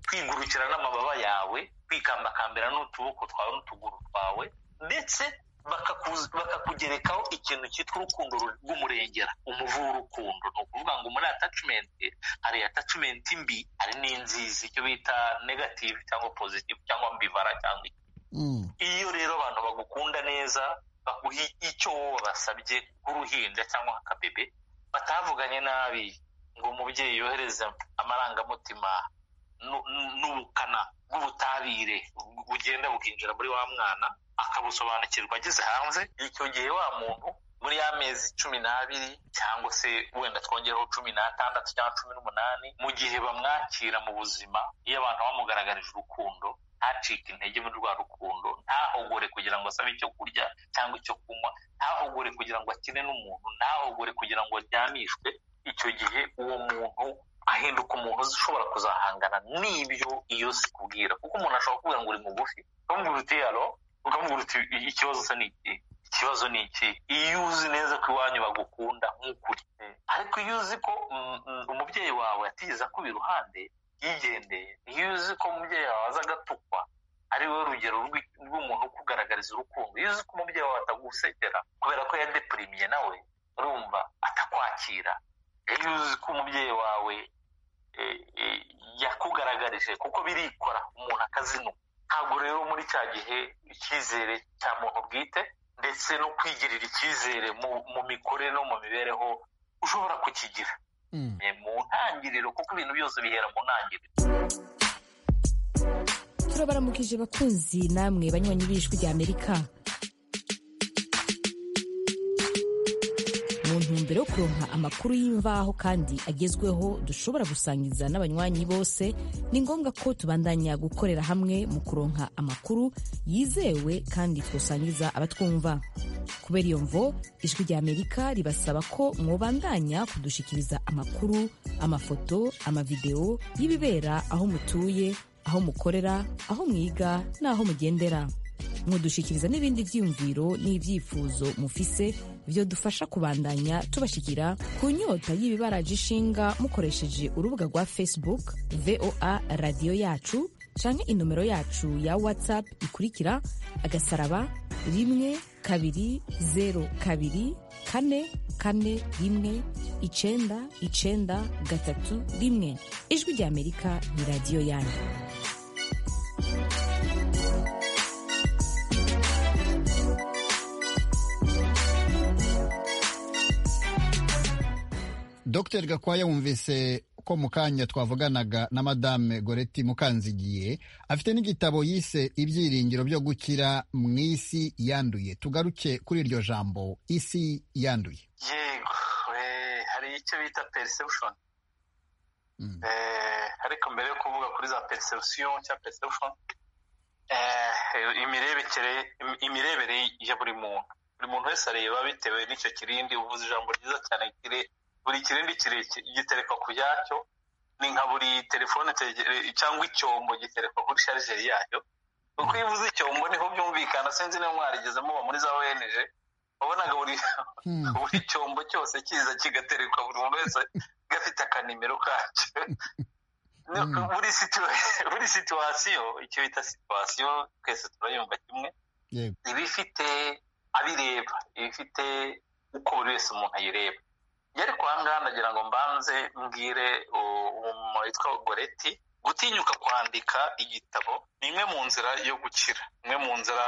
kwigurukira n'amababa yawe kwikambakambira n'utuboko twawe n'utuguru twawe ndetse bakakuzi- bakakugerekaho ikintu cyitwa urukundo ru- rw'umurengera umuvu w'urukundo ni ukuvuga ngo muri attachment hari attachment mbi hari n'inzizi icyo bita negative cyangwa positive cyangwa mbivara cyangwa Mm. iyo rero abantu bagukunda neza baguhe icyo wowe basabye nk'uruhinja cyangwa akabebe batavuganye nabi ngo umubyeyi yohereze amarangamutima nu- nu- n'ubukana bw'ubutabire bugenda bukinjira muri wa mwana akabusobanukirwa ageze hanze icyo gihe wa muntu muri ya mezi cumi n'abiri cyangwa se wenda twongereho cumi n'atandatu cyangwa cumi n'umunani mu gihe bamwakira mu buzima iyo abantu bamugaragarije urukundo ntacike intege muri rwa rukundo ntahogore kugira ngo asabe icyo kurya cyangwa icyo kunywa ntahogore kugira ngo akine n'umuntu ntahogore kugira ngo aryamishwe icyo gihe uwo muntu ahinduka umuntu uzi ushobora kuzahangana n'ibyo iyo si kubwira kuko umuntu ashobora kubwira ngo uri mugufi ukamubwira uti yaro ukamubwira uti "I- ikibazo se ni iki ikibazo ni iki iyo uzi neza ko iwanyu bagukunda nk'ukuri ariko iyo uzi ko mm, mm, umubyeyi wawe atigeze akuba iruhande yigendeye iyo uzi ko umubyeyi wawe aza agatukwa ari we rugero rw'i- rw'umuntu ukugaragariza urukundo iyo uzi ko umubyeyi wawe atagusekera kubera ko yadeprimye nawe urumva atakwakira iyo uzi ko umubyeyi wawe eh, eh, yakugaragarije kuko birikora umuntu akazinuka ntabwo rero muri cya gihe icyizere cya muntu bwite ndetse no kwigirira icyizere mu, mu mikorere no mu mibereho ushobora kukigira Mm. Eh, mu ntangiriro kuko ibintu byose bihera mu ntangiriro turabaramukije bakunzi namwe banywanyi b'ijwi rya amerika mu ntumbero yo kuronka amakuru y'imvaho kandi agezweho dushobora gusangiza n'abanywanyi bose ni ngombwa ko tubandanya gukorera hamwe mu kuronka amakuru yizewe kandi twasangiza abatwumva kubera iyo mvo ijwi rya amerika ribasaba ko mwobandanya kudushikiriza amakuru amafoto amavidewo y'ibibera aho mutuye aho mukorera aho mwiga n'aho mugendera mudushikiriza n'ibindi byiyumviro n'ibyifuzo mufise byo dufasha kubandanya tubashikira ku nyota y'ibibaraje ishinga mukoresheje urubuga rwa facebook voa radiyo yacu canke inomero yacu ya whatsapp ikurikira agasaraba rimwe kabiri zero kabiri kane kane rimwe icenda icenda gatatu rimwe ijwi rya amerika ni radiyo yanyu Dr Gakwaya wumvise ko mu kanya twavuganaga na Madame Goretti Mukanzigiye afite n'igitabo yise ibyiringiro byo gukira mu isi yanduye tugaruke kuri iryo jambo isi yanduye yego eh, hari icyo bita perception Mm. Eh, ariko mbere yo kuvuga kuri za perception cyangwa perception eh, imirebekere im- imirebere ya buri muntu buri muntu wese areba bitewe n'icyo kirindi uvuze ijambo ryiza cyane kire buri kirindi kirekire giterekwa ku yacyo ni nka buri telefone tegere- cyangwa icyombo giterekwa kuri sharijeri yayo kuko iyo uvuze icyombo niho byumvikana sinzi niba mwarigeze muba muri za wenije wabonaga buri Hmm. buri cyombo cyose kiza kigaterekwa buri muntu wese gafite akanimero kacyo No, Mm. buri situa- buri situwasiyo icyo bita situwasiyo twese turayumva kimwe Yego. iba ifite abireba iba ifite uko buri wese umuntu ayireba iyo ari kwa ngaha ndagira ngo mbanze mbwire u- umumama witwa goreti gutinyuka kwandika igitabo ni imwe mu nzira yo gukira imwe mu nzira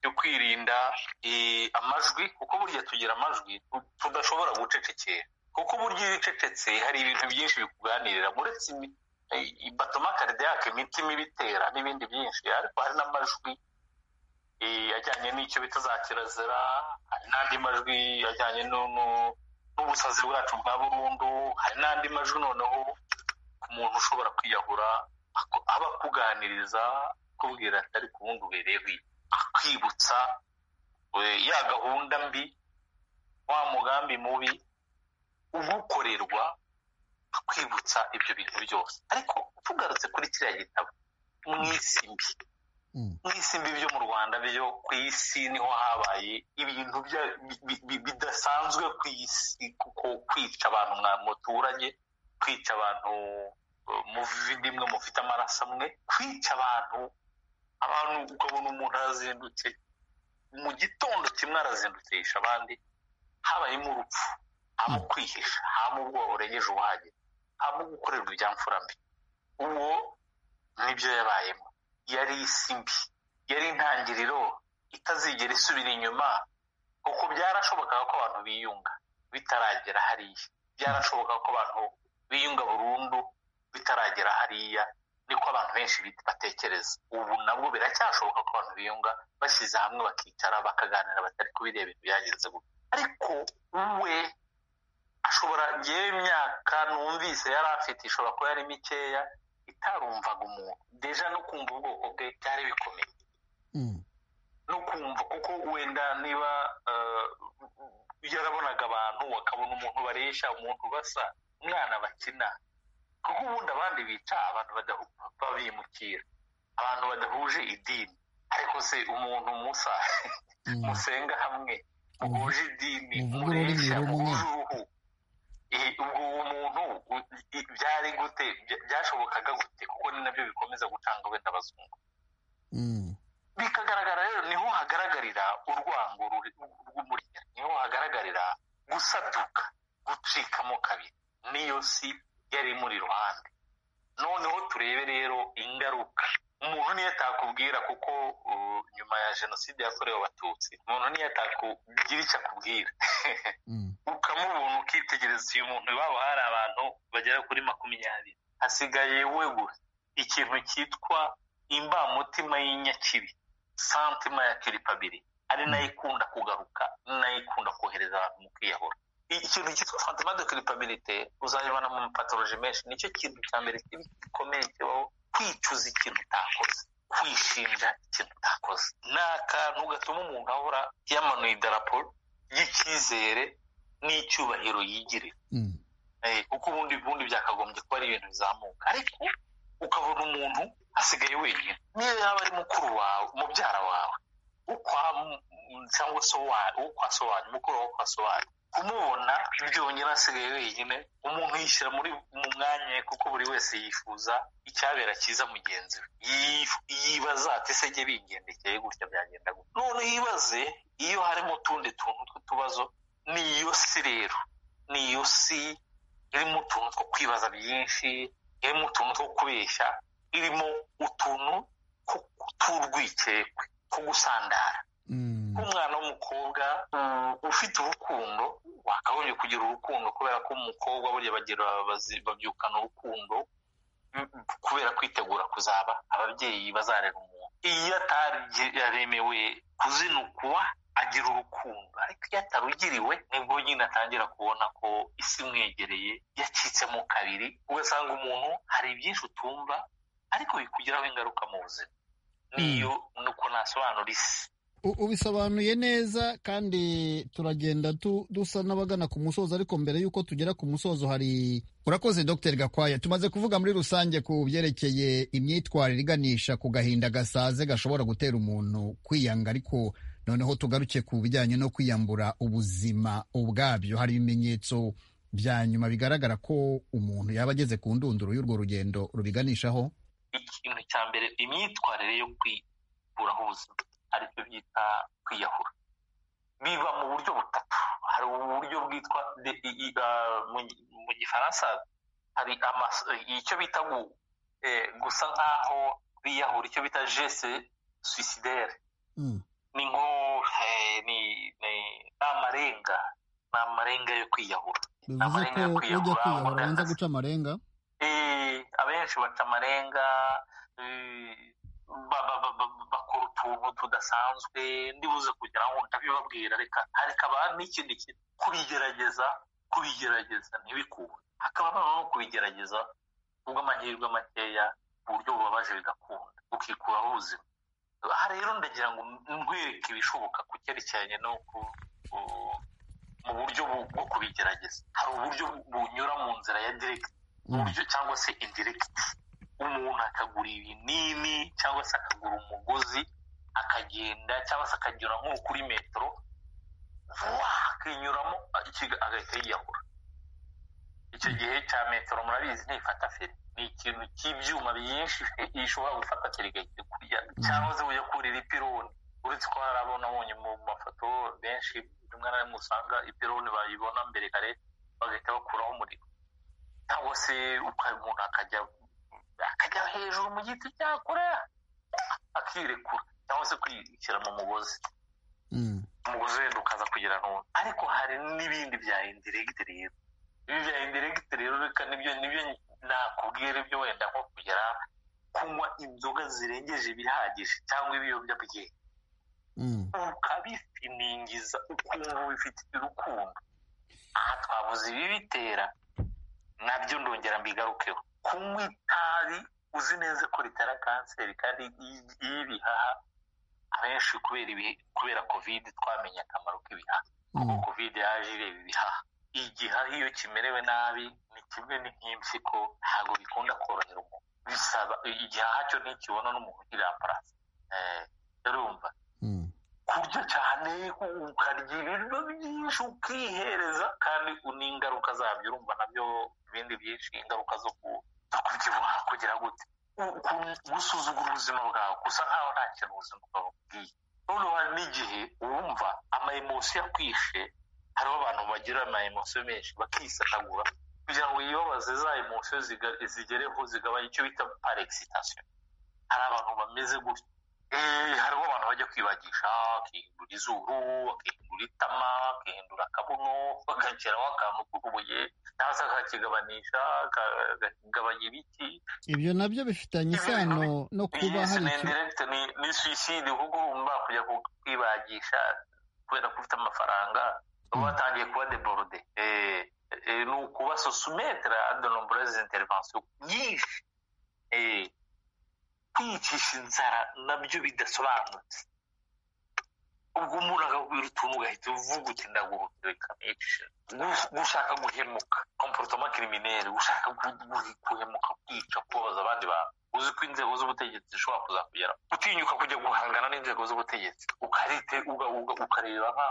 yo kwirinda eh, amajwi kuko burya tugira amajwi tu- tudashobora gucecekera kuko burya iyo ucecetse hari ibintu byinshi bikuganirira uretse imi- eh, ibatoma karidiyake imitima ibitera n'ibindi byinshi ariko hari n'amajwi eh, ajyanye n'icyo bita za kirazira hari n'andi majwi ajyanye no- no- n'ubusazi bwacu bwa burundu hari n'andi majwi noneho ku muntu ushobora kwiyahura ako- aba akuganiriza akubwira ati ariko ubundi ubereyeho iki?" akwibutsa eh, ya gahunda mbi wa mugambi mubi ugukorerwa akwibutsa ibyo bintu byose ariko tugarutse kuri kiriya gitabo mu isi mbi Mm. mu isi mbi byo mu rwanda byo ku isi niho habaye ibintu bya- bi- bi- bidasanzwe ku isi kuko kwica abantu mwa muturanye kwica abantu eh, muvindi mwe mufite amaraso amwe kwica abantu abantu ukabona umuntu arazindutse mu gitondo kimwe arazindutse yisha abandi habayemo urupfu haba kwihisha haba ubwoba burengeje ubuhagije haba gukorerwa ibyamfura mbi uwo nibyo yabayemo yari isi mbi yari intangiriro itazigera isubira inyuma kuko byarashobokaga ko abantu biyunga bitaragera hariya byarashoboka ko abantu biyunga burundu bitaragera hariya niko abantu benshi batekereza ubu nabwo biracyashoboka ko abantu biyunga bashyize hamwe bakicara bakaganira batari kubireba ibintu byagenze gutya ariko we ashobora ngewe imyaka numvise yari afite ishobora kuba yari mikeya itarumvaga umuntu deja no kumva ubwoko bwe byari bikomeye no kumva kuko wenda niba yarabonaga abantu akabona umuntu baresha umuntu basa umwana bakina kuko ubundi abandi bica abantu babimukira abantu badahuje idini ariko se umuntu musa musenga hamwe muhuje idini muresha muhuje uruhu ubwo uwo muntu byari gute byashobokaga gute kuko ni nabyo bikomeza gutanga wenda abazungu bikagaragara rero niho hagaragarira urwango rw'umurya niho hagaragarira gusaduka gucikamo kabiri niyo si yari imuri iruhande noneho turebe rero ingaruka umuntu niyo atakubwira kuko nyuma ya jenoside yakorewe abatutsi umuntu niyo atakugira icyo akubwira ukamubona ukitegereza uyu muntu iwabo hari abantu bagera kuri makumyabiri hasigaye we gusa ikintu cyitwa imbamutima y'inyakibi santima ya kiripabiri ari nayo ikunda kugaruka nayo ikunda kohereza abantu mu kwiyahura ikintu cyitwa santima de kiripabirite uzabibona mu mapatoroji menshi nicyo kintu cya mbere gikomeye kibaho kwicuza ikintu utakoze kwishinja ikintu utakoze ni akantu gatuma umuntu ahora yamanuye idarapo ry'icyizere n'icyubahiro yigirira kuko ubundi ubundi byakagombye kuba ari ibintu bizamuka ariko ukabona umuntu asigaye wenyine niyo yaba ari mukuru wawe mubyara wawe cyangwa se ukwase wanyu mukuru wawe ukwase wanyu kumubona byonyine asigaye wenyine umuntu yishyira muri mu mwanya kuko buri wese yifuza icyabera cyiza mugenzi we yibaza ati se jye bingendekeye gutya byagenda gutya none yibaze iyo harimo utundi tuntu tw'utubazo ni iyo si rero ni iyo si irimo utuntu two kwibaza byinshi irimo utuntu two kubeshya irimo utuntu tw'urwikekwe two gusandara nk'umwana w'umukobwa ufite urukundo wakagombye kugira urukundo kubera ko umukobwa burya bagira babyukana urukundo kubera kwitegura kuzaba ababyeyi bazarera umuntu iyo ataremewe kuzinukwa agira urukundo ariko iyo atarugiriwe nibwo nyine atangira kubona ko isi imwegereye yacitsemo kabiri ugasanga umuntu hari ibyinshi utumva ariko bikugiraho ingaruka mu buzima niyo nuko nasobanura isi ubisobanuye neza kandi turagenda dusa n'abagana ku musozo ariko mbere y'uko tugera ku musozo hari urakoze dr gakwaya tumaze kuvuga muri rusange ku byerekeye imyitwarire iganisha ku gahinda gasaze gashobora gutera umuntu kwiyanga ariko noneho tugaruke ku bijyanye no kwiyambura ubuzima ubwabyo hari ibimenyetso bya nyuma bigaragara ko umuntu yaba ageze ku ndunduro y'urwo rugendo rubiganishaho ikintu cya mbere imyitwarire yo kwikuraho ubuzima aricyo byita kwiyahura biba mu buryo butatu hari uburyo bwitwa mu gifaransa hari icyo bita gusa nk'aho biyahura icyo bita jese suicidere ni nko ni amarenga ni amarenga yo kwiyahura bivuze ko ujya kwiyahura banza guca amarenga abenshi baca amarenga bakora utuntu tudasanzwe ndibuze kugira ngo ndabibabwira reka hakaba n'ikindi kintu kubigerageza kubigerageza ntibikunde hakaba noneho no kubigerageza kubw'amahirwe makeya ku buryo bubabaje bigakunda ukikuraho ubuzima aha rero ndagira ngo nkwereke ibishoboka ku cyerekeranye no mu buryo bwo kubigerageza hari uburyo bunyura mu nzira ya diregiti uburyo cyangwa se indiregiti umuntu akagura ibinini cyangwa se akagura umugozi akagenda cyangwa se akagera nko kuri metero akinyuramo agahita yiyahura icyo gihe cya metero murabizi ntifata feri ni ikintu cy'ibyuma byinshi gishobora gufata kirigahita kurya cyangwa se ujya kurira ipironi uretse ko hari abona abonye mu mafoto benshi rimwe na rimwe usanga ipironi bayibona mbere kare bagahita bakuraho umuriro cyangwa se umuntu akajya akajya hejuru mu giti cyakura akirekura cyangwa se kwishyira mu mugozi mu guhera ukaza kugera none ariko hari n'ibindi bya indiregiti rero ibi bya indiregiti rero reka nibyo nibyo nakubwira ibyo wenda nko kugera kunywa inzoga zirengeje ibihagije cyangwa ibiyobyabwenge ukabisiningiza ukumva wifitiye urukundo aha twabuze ibibitera nabyo ndongera mbigarukeho kunywa itabi uzi neza ko ritera kanseri kandi y'ibihaha abenshi kubera kubera kovide twamenye akamaro k'ibihaha kuko kovide yaje ireba ibihaha igihaha iyo kimerewe nabi ni kimwe n'impyiko ntabwo bikunda korohera umuntu bisaba igihaha cyo ntikibona n'umuntu uri amparasi urumva kurya cyane ukarya ibiryo byinshi ukihereza kandi n'ingaruka zabyo urumva nabyo ibindi byinshi ingaruka zo kubyibuha kugira gute gusuzugura ubuzima bwawe gusa nkaho nta kintu ubuzima bwawe bubwiye noneho hari n'igihe wumva amayemosi yakwishe hariho abantu bagira amayemosi menshi bakisatagura kugira ngo yibabaze za emosiyo zigereho zigabanya icyo bita parekisitasiyo hari abantu bameze gutya hariho abantu bajya kwibagisha akihindura izuru akihindura itama akihindura akabuno bagashyiraho akantu k'ubuye cyangwa se akakigabanisha akagabanya ibiti ibyo nabyo bifitanye isano no kuba hari ikintu ni suwiside kuko urumva kujya kwibagisha kubera ko ufite amafaranga uba watangiye kuba deborode ni ukuba sosumetere adonomboreze interivansiyo nyinshi kwicisha inzara nabyo bidasobanutse ubwo umuntu akakubwira utuntu ugahita uvuga uti ndaguruka reka nicishe gushaka guhemuka komporotoma kirimineri gushaka guhemuka kwica kubabaza abandi bantu uzi ko inzego z'ubutegetsi zishobora kuzakugera utinyuka kujya guhangana n'inzego z'ubutegetsi ukarite ukareba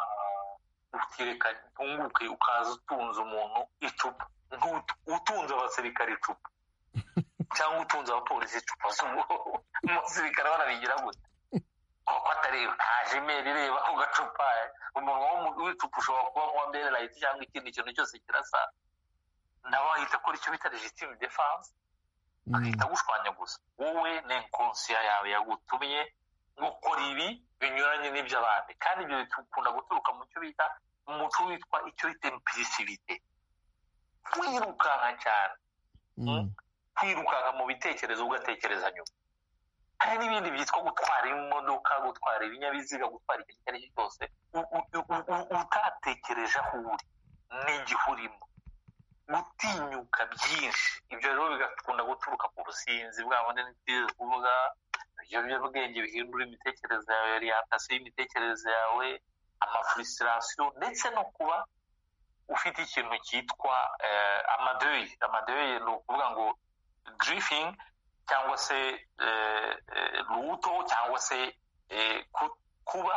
utireka ntunguke ukaza utunze umuntu icupa utunze abasirikare icupa cyangwa utunze abapolisi icupa z'ubwoko umusirikare barabigira gute kuko atareba nta jimeri ireba ku gacupa umunwa w'icupa ushobora kuba nkuwa mbere layiti cyangwa ikindi kintu cyose kirasa nawe ahita akora icyo bita legitime defanse agahita agushwanya gusa wowe ni inkonsiya yawe yagutumye gukora ibi binyuranye n'iby'abandi kandi ibyo bikunda guturuka mu cyo bita umuco witwa icyo bita impirisibite wirukanka cyane kwirukanka mu bitekerezo ugatekereza nyuma hari n'ibindi byitwa gutwara imodoka gutwara ibinyabiziga gutwara ikintu icyo ari cyo cyose utatekereje aho uri n'igihe urimo gutinyuka byinshi ibyo rero bigakunda guturuka ku businzi bwabo n'ibyo kuvuga ibiyobyabwenge bihindura imitekerereze yawe oriyantasiyo y'imitekerereze yawe amafurisirasiyo ndetse no kuba ufite ikintu cyitwa amadoyi amadoyi ni ukuvuga ngo dirifingi cyangwa se ruto cyangwa se kuba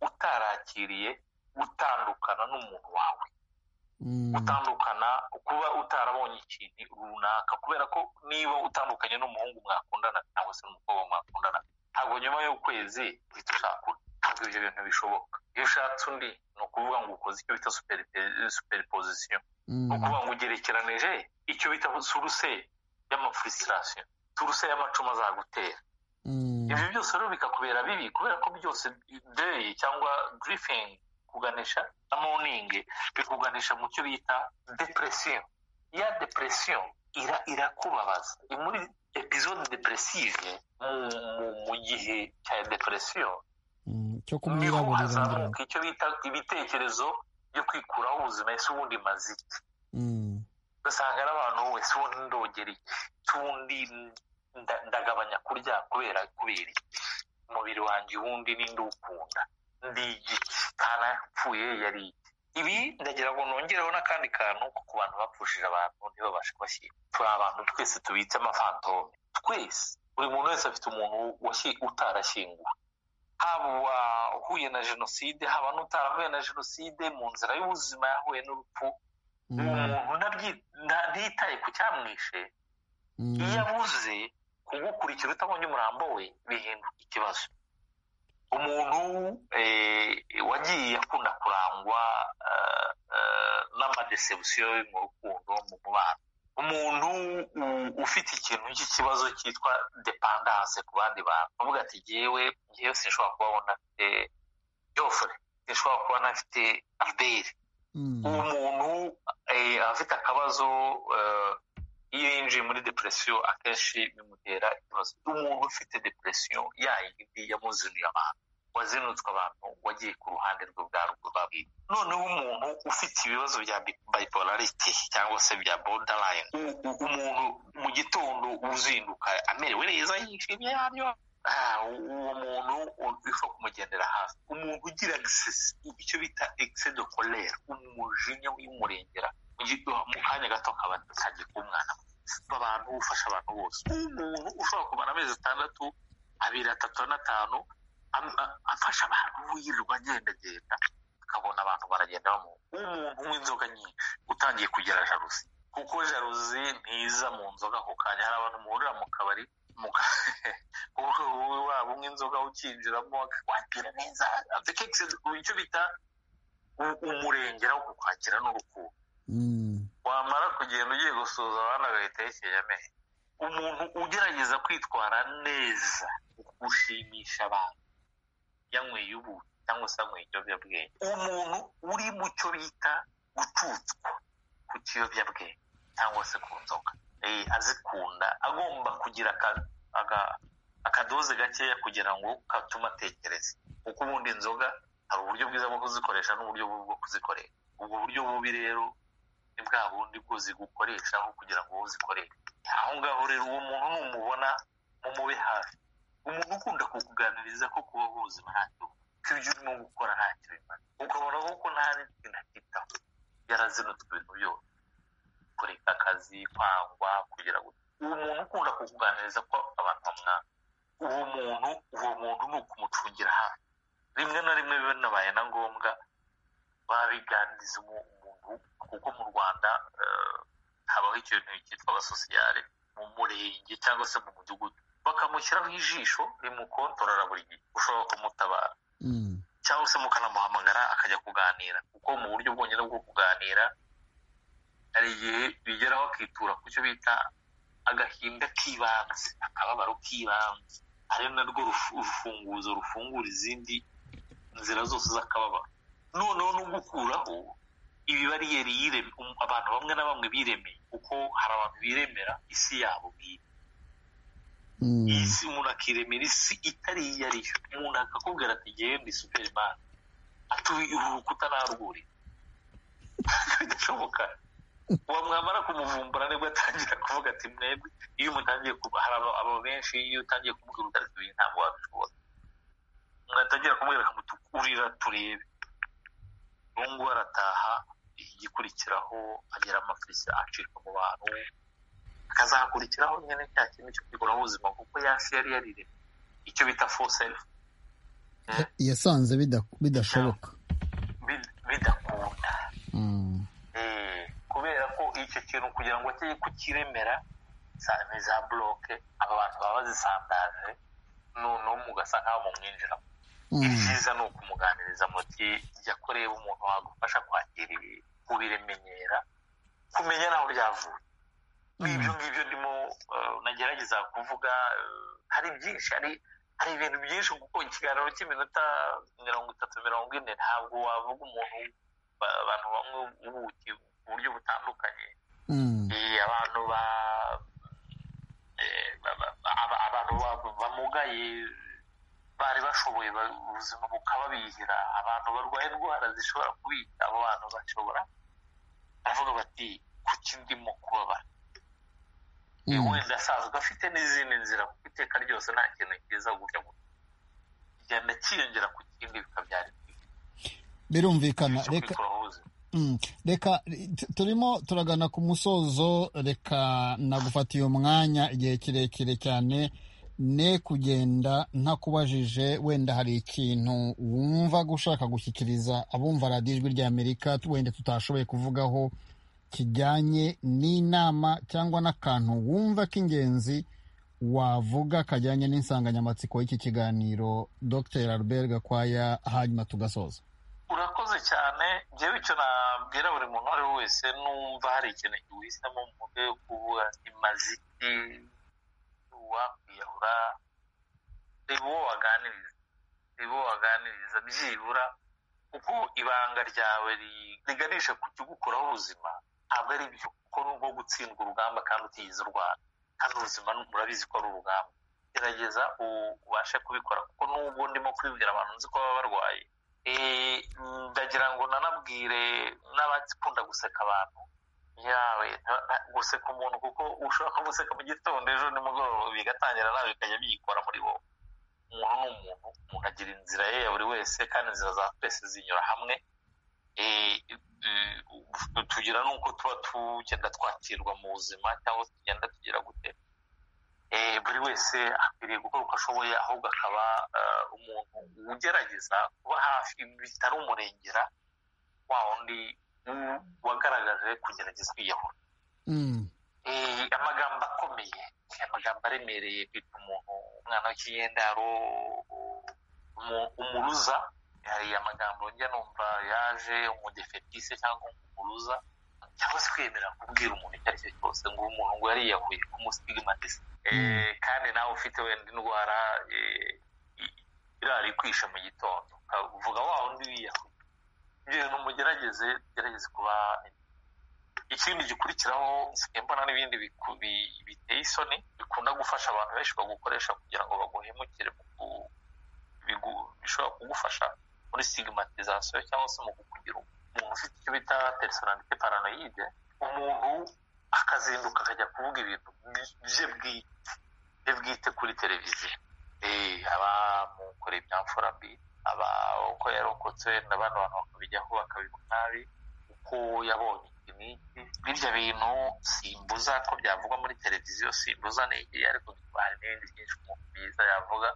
utarakiriye gutandukana n'umuntu wawe gutandukana kuba utarabonye ikintu runaka kubera ko niba utandukanye n'umuhungu mwakundana cyangwa se n'umukobwa mwakundana ntabwo nyuma y'ukwezi uhita ushakura ntabwo ibyo bintu bishoboka iyo ushatse undi ni ukuvuga ngo ukoze icyo bita superipozisiyo ni ukuvuga ngo ugerekeranije icyo bita suruse y'amafurisirasiyo suruse y'amacuma azagutera ibyo byose rero bikakubera bibi kubera ko byose deyi cyangwa dirifingi kuganisha na moningi bikuganisha mu cyo bita depresiyo ya depresiyo irakubabaza muri epizode depresive mu gihe cya depresiyo cyo kumwiraburira icyo bita ibitekerezo byo kwikuraho ubuzima ese ubundi maze iki ugasanga n'abantu wese ubundi ndogera iki ubundi ndagabanya kurya kubera kubera iki umubiri wanjye ubundi ninde uwukunda ndi igiti kana yapfuye yari iki ibi ndagira ngo nongereho n'akandi kantu ko ku bantu bapfushije abantu ntibabashe kubashyira turi abantu twese tubitse amafantome twese buri muntu wese afite umuntu utarashyinguwe haba uwahuye na jenoside haba n'utarahuye na jenoside mu nzira y'ubuzima yahuye n'urupfu umuntu ntitaye ku cyamwishe iyo abuze kugukurikira utabonye umurambo we bihinduka ikibazo umuntu wagiye akunda kurangwa n'amadesebusiyo mu rukundo mu mubano umuntu ufite ikintu cy'ikibazo cyitwa depandanse ku bandi bantu uvuga ati ngewe ngewe sinshobora kuba abona jofure yashobora kuba anafite albert uwo muntu afite akabazo iyo yinjiye muri depresiyo akenshi bimutera ikibazo umuntu ufite depresiyo yayindi yamuzaniye abantu wazinutswe abantu wagiye ku ruhande rwe bwa ruguru noneho umuntu ufite ibibazo bya bipolarity cyangwa se bya borderline umuntu mu gitondo uzinduka amerewe neza yishimye yabyo uwo muntu bifa kumugendera hafi umuntu ugira icyo bita exedo colere umujinya w'umurengera mu kanya gato kaba kagiye kuba umwana abantu ufasha abantu bose umuntu ushobora kumara amezi atandatu abiri atatu n'atanu afasha abantu wirirwa agendagenda akabona abantu baragenda bamuha umuntu w'inzoga nyinshi utangiye kugira jaruzi kuko jaruzi ntiza mu nzoga ako kanya hari abantu muhurira mu kabari waba umwe inzoga ukinjiramo wagira neza icyo bita umurengera wo kukwakira n'urukundo wamara kugenda ugiye gusuhuza abana agahitekeye amenyo umuntu ugerageza kwitwara neza gushimisha abantu yanyweye ubu cyangwa se yanyweye ikiyobyabwenge umuntu uri mu cyo bita gucutswa ku kiyobyabwenge cyangwa se ku nzoga azikunda agomba kugira akadoze gakeya kugira ngo katume atekereza kuko ubundi inzoga hari uburyo bwiza bwo kuzikoresha n'uburyo bubi bwo kuzikoresha ubwo buryo bubi rero ni bwa bundi bwo zigukoresha aho kugira ngo uzikoreshe aho ngaho rero uwo muntu numubona mumube hafi umuntu ukunda kukuganiriza ko kuba ubuzima ntacyo ko ibyo urimo gukora ntacyo bimaze ukabona kuko nta n'ikintu akitaho yarazinutswe ibintu byose kureka akazi kwangwa kugira ngo uwo muntu ukunda kukuganiriza ko abantu bamwanga uwo muntu uwo muntu ni ukumucungira hafi rimwe na rimwe biba binabaye na ngombwa babiganiriza umuntu kuko mu rwanda habaho ikintu cyitwa abasosiyare mu murenge cyangwa se mu mudugudu bakamushyiraho ijisho rimukontorora buri gihe ushobora kumutabara cyangwa se mukanamuhamagara akajya kuganira kuko mu buryo bwonyine bwo kuganira hari igihe bigeraho akitura ku cyo bita agahinda k'ibanze akababaro k'ibanze ari narwo rufunguzo rufungura izindi nzira zose z'akababaro noneho no gukuraho ibibariyeri abantu bamwe na bamwe biremeye kuko hari abantu biremera isi yabo bwite iyi si umuntu akiremera isi itari iyo ari yo umuntu akakubwira ati genda superimani atuye urukuta narwuri bidashoboka wamwamara kumuvumbura nibwo atangira kuvuga ati mwebwe iyo umutangiye hari aba benshi iyo utangiye kumubwira utari kubiri ntabwo wabishobora mwatangira kumubwira kamutukurira turebe ubu arataha igikurikiraho agira amafirisa acika mu bantu akazakurikiraho nyine cya kintu cyo kwigura ubuzima kuko yasi yari yarire icyo bita foselifu yasanze bidashoboka bidakunda kubera ko icyo kintu kugira ngo ajye kukiremera ni za buroke aba bantu baba bazisandaje noneho mugasa nk'aho mumwinjiramo ibyiza ni ukumuganiriza muti jya kureba umuntu wagufasha kwakira ibi kubiremenyera kumenya naho ryavuye ibyo ngibyo ndimo nagerageza kuvuga hari byinshi hari ibintu byinshi kuko ikiganiro cy'iminota mirongo itatu mirongo ine ntabwo wavuga umuntu abantu bamwe ubuki mu buryo butandukanye abantu abantu bamugaye bari bashoboye ubuzima bukababihira abantu barwaye indwara zishobora kubica abo bantu bashobora baravuga bati kuki ndimo kubabara wenda asanzwe afite n'izindi nzira kuko iteka ryose nta kintu cyiza gutya kigenda kiyongera ku kindi bikabyara birumvikana reka reka turimo turagana ku musozo reka nagufata uyu mwanya igihe kirekire cyane ne kugenda ntakubajije wenda hari ikintu wumva gushaka gushyikiriza abumva radiyo ijwi ry'amerika wenda tutashoboye kuvugaho kijyanye n'inama cyangwa n'akantu wumva k'ingenzi wavuga kajyanye n'insanganyamatsiko y'iki kiganiro dr albert gakwaya hanyuma tugasoza urakoze cyane njyewe icyo nabwira buri muntu uwo ari we wese numva hari ikintu gihisemo mu mutwe yo kuvuga imaziki wakwiyahura reba uwo waganiriza reba uwo waganiriza byibura kuko ibanga ryawe riganisha ku kigukuraho ubuzima ntabwo ari ibyo kuko nubwo gutsindwa urugamba kandi utigeze urwana kandi ubuzima murabizi ko ari urugamba gerageza ubashe kubikora kuko nubwo ndimo kubibwira abantu nzi ko baba barwaye ndagira ngo nanabwire n'abakunda guseka abantu yawe guseka umuntu kuko ushobora guseka mu gitondo ejo nimugoroba bigatangira nawe bikajya biyikora muri wowe umuntu ni umuntu umuntu agira inzira ye ya buri wese kandi inzira za twese zinyura hamwe tugira n'uko tuba tugenda twakirwa mu buzima cyangwa tugenda tugira gute buri wese akwiriye gukora uko ashoboye ahubwo akaba umuntu ugerageza kuba hafi bitari umurengera wa wundi wagaragaje kugerageza kwiyahura amagambo akomeye amagambo aremereye kwita umuntu umwana w'ikiyendaro umuruza hari amagambo njya numva yaje umudefetise cyangwa umuruza cyangwa se kwemera kubwira umuntu icyo ari cyo cyose ngo umuntu ngo yariyahuye kumusigamatiza kandi nawe ufite wenda indwara irari kwisha mu gitondo uvuga wa wundi wiyahuye ibyo bintu mugerageze tugerageze kuba ikindi gikurikiraho mbona n'ibindi biteye isoni bikunda gufasha abantu benshi bagukoresha kugira ngo baguhemukire bishobora kugufasha muri sigamatizasiyo cyangwa se mu kukugira umuntu ufite icyo bita personalite paranoide umuntu akazinduka akajya kuvuga ibintu bye bwite bwite kuri televiziyo aba mukore ibyamfura mbi aba uko yarokotse n'abandi bantu bakabijyaho bakabivuga nabi uko yabonye birya bintu simbuza ko byavuga muri televiziyo simbuza n'igihe ariko hari n'ibindi byinshi umuntu byiza yavuga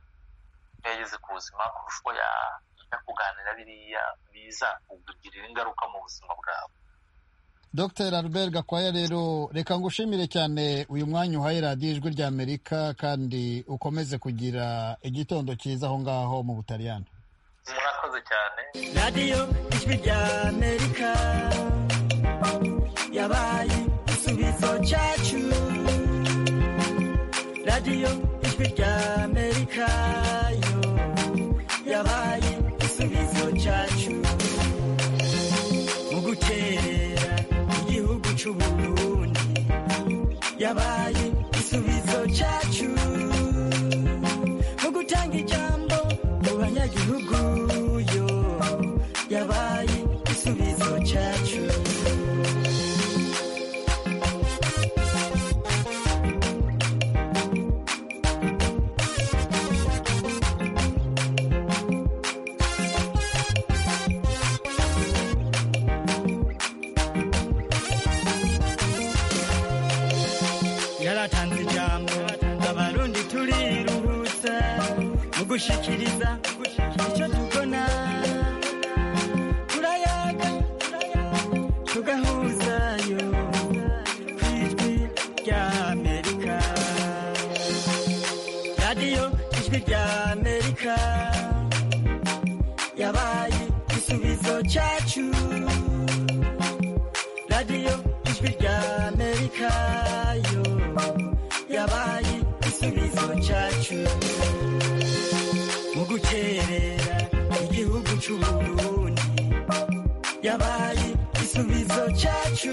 iyo yageze ku buzima kurusha uko yajya kuganira biriya biza kugirira ingaruka mu buzima bwawe Dr Albert Gakwaya rero reka ngushimire cyane uyu mwanya uhaye radiyo ijwi rya amerika kandi ukomeze kugira igitondo cyiza aho ngaho mu butaliyani murakoze cyane radiyo ijwi rya amerika yabaye igisubizo cyacu radiyo ijwi rya amerika yo yabaye igisubizo cyacu mu gukerera igihugu cy'uburundi yabaye igisubizo cyacu mu gutanga ijambo mu banyagihugu yo yabaye igisubizo cyacu yaratanze ijambo abarundi turiruhutsa mu gushikiriza icyo tubona turayaga tugahuzayo ku ijwi rya amerika radiyo ijwi rya amerika yabaye igisubizo cyacu radiyo ijwi rya amerika yo yabaye igisubizo cyacu mu gukerera igihugu cy'uburundi yabaye igisubizo cyacu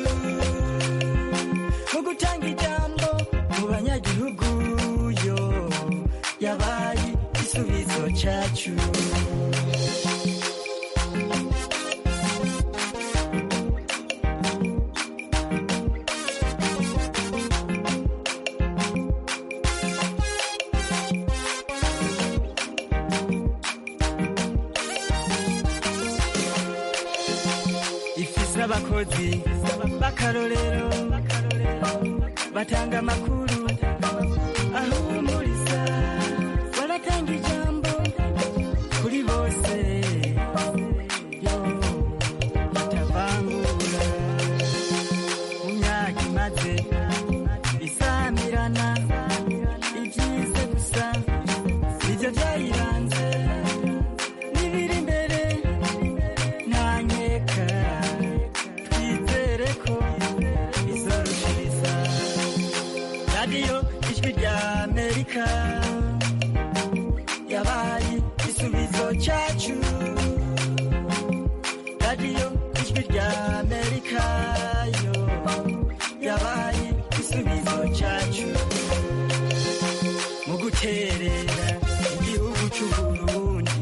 mu gutanga ijambo mu banyagihugu yo yabaye igisubizo cyacu ifise abakozi b'akarorero batanga amakuru ahumuriza baratanga ijambo kuri bose yo batavangura mu myaka imaze isamirana ibyize gusa nibyo byayiranze n'ibiri imbere ntanyeka twizere ko izorushiriza radiyo ijwi rya amerika yabaye igisubizo cyacu rya amerika yo yabaye igisubizo cyacu mu guterera igihugu cy'u burundi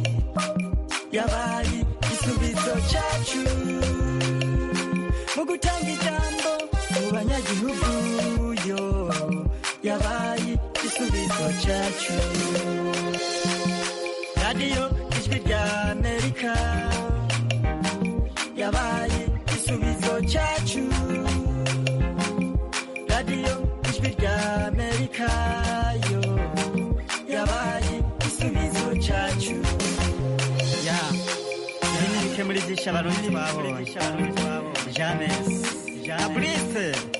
yabaye igisubizo cyacu mu gutanga ijambo mu banyagihugu yo yabaye igisubizo cyacu radiyo ijwi rya amerika yabaye igisubizo cyacu radiyo ijwi rya amerika yo yabaye igisubizo cyacu ya bimwe muri byinshi abarundi twabonye jamesi aburise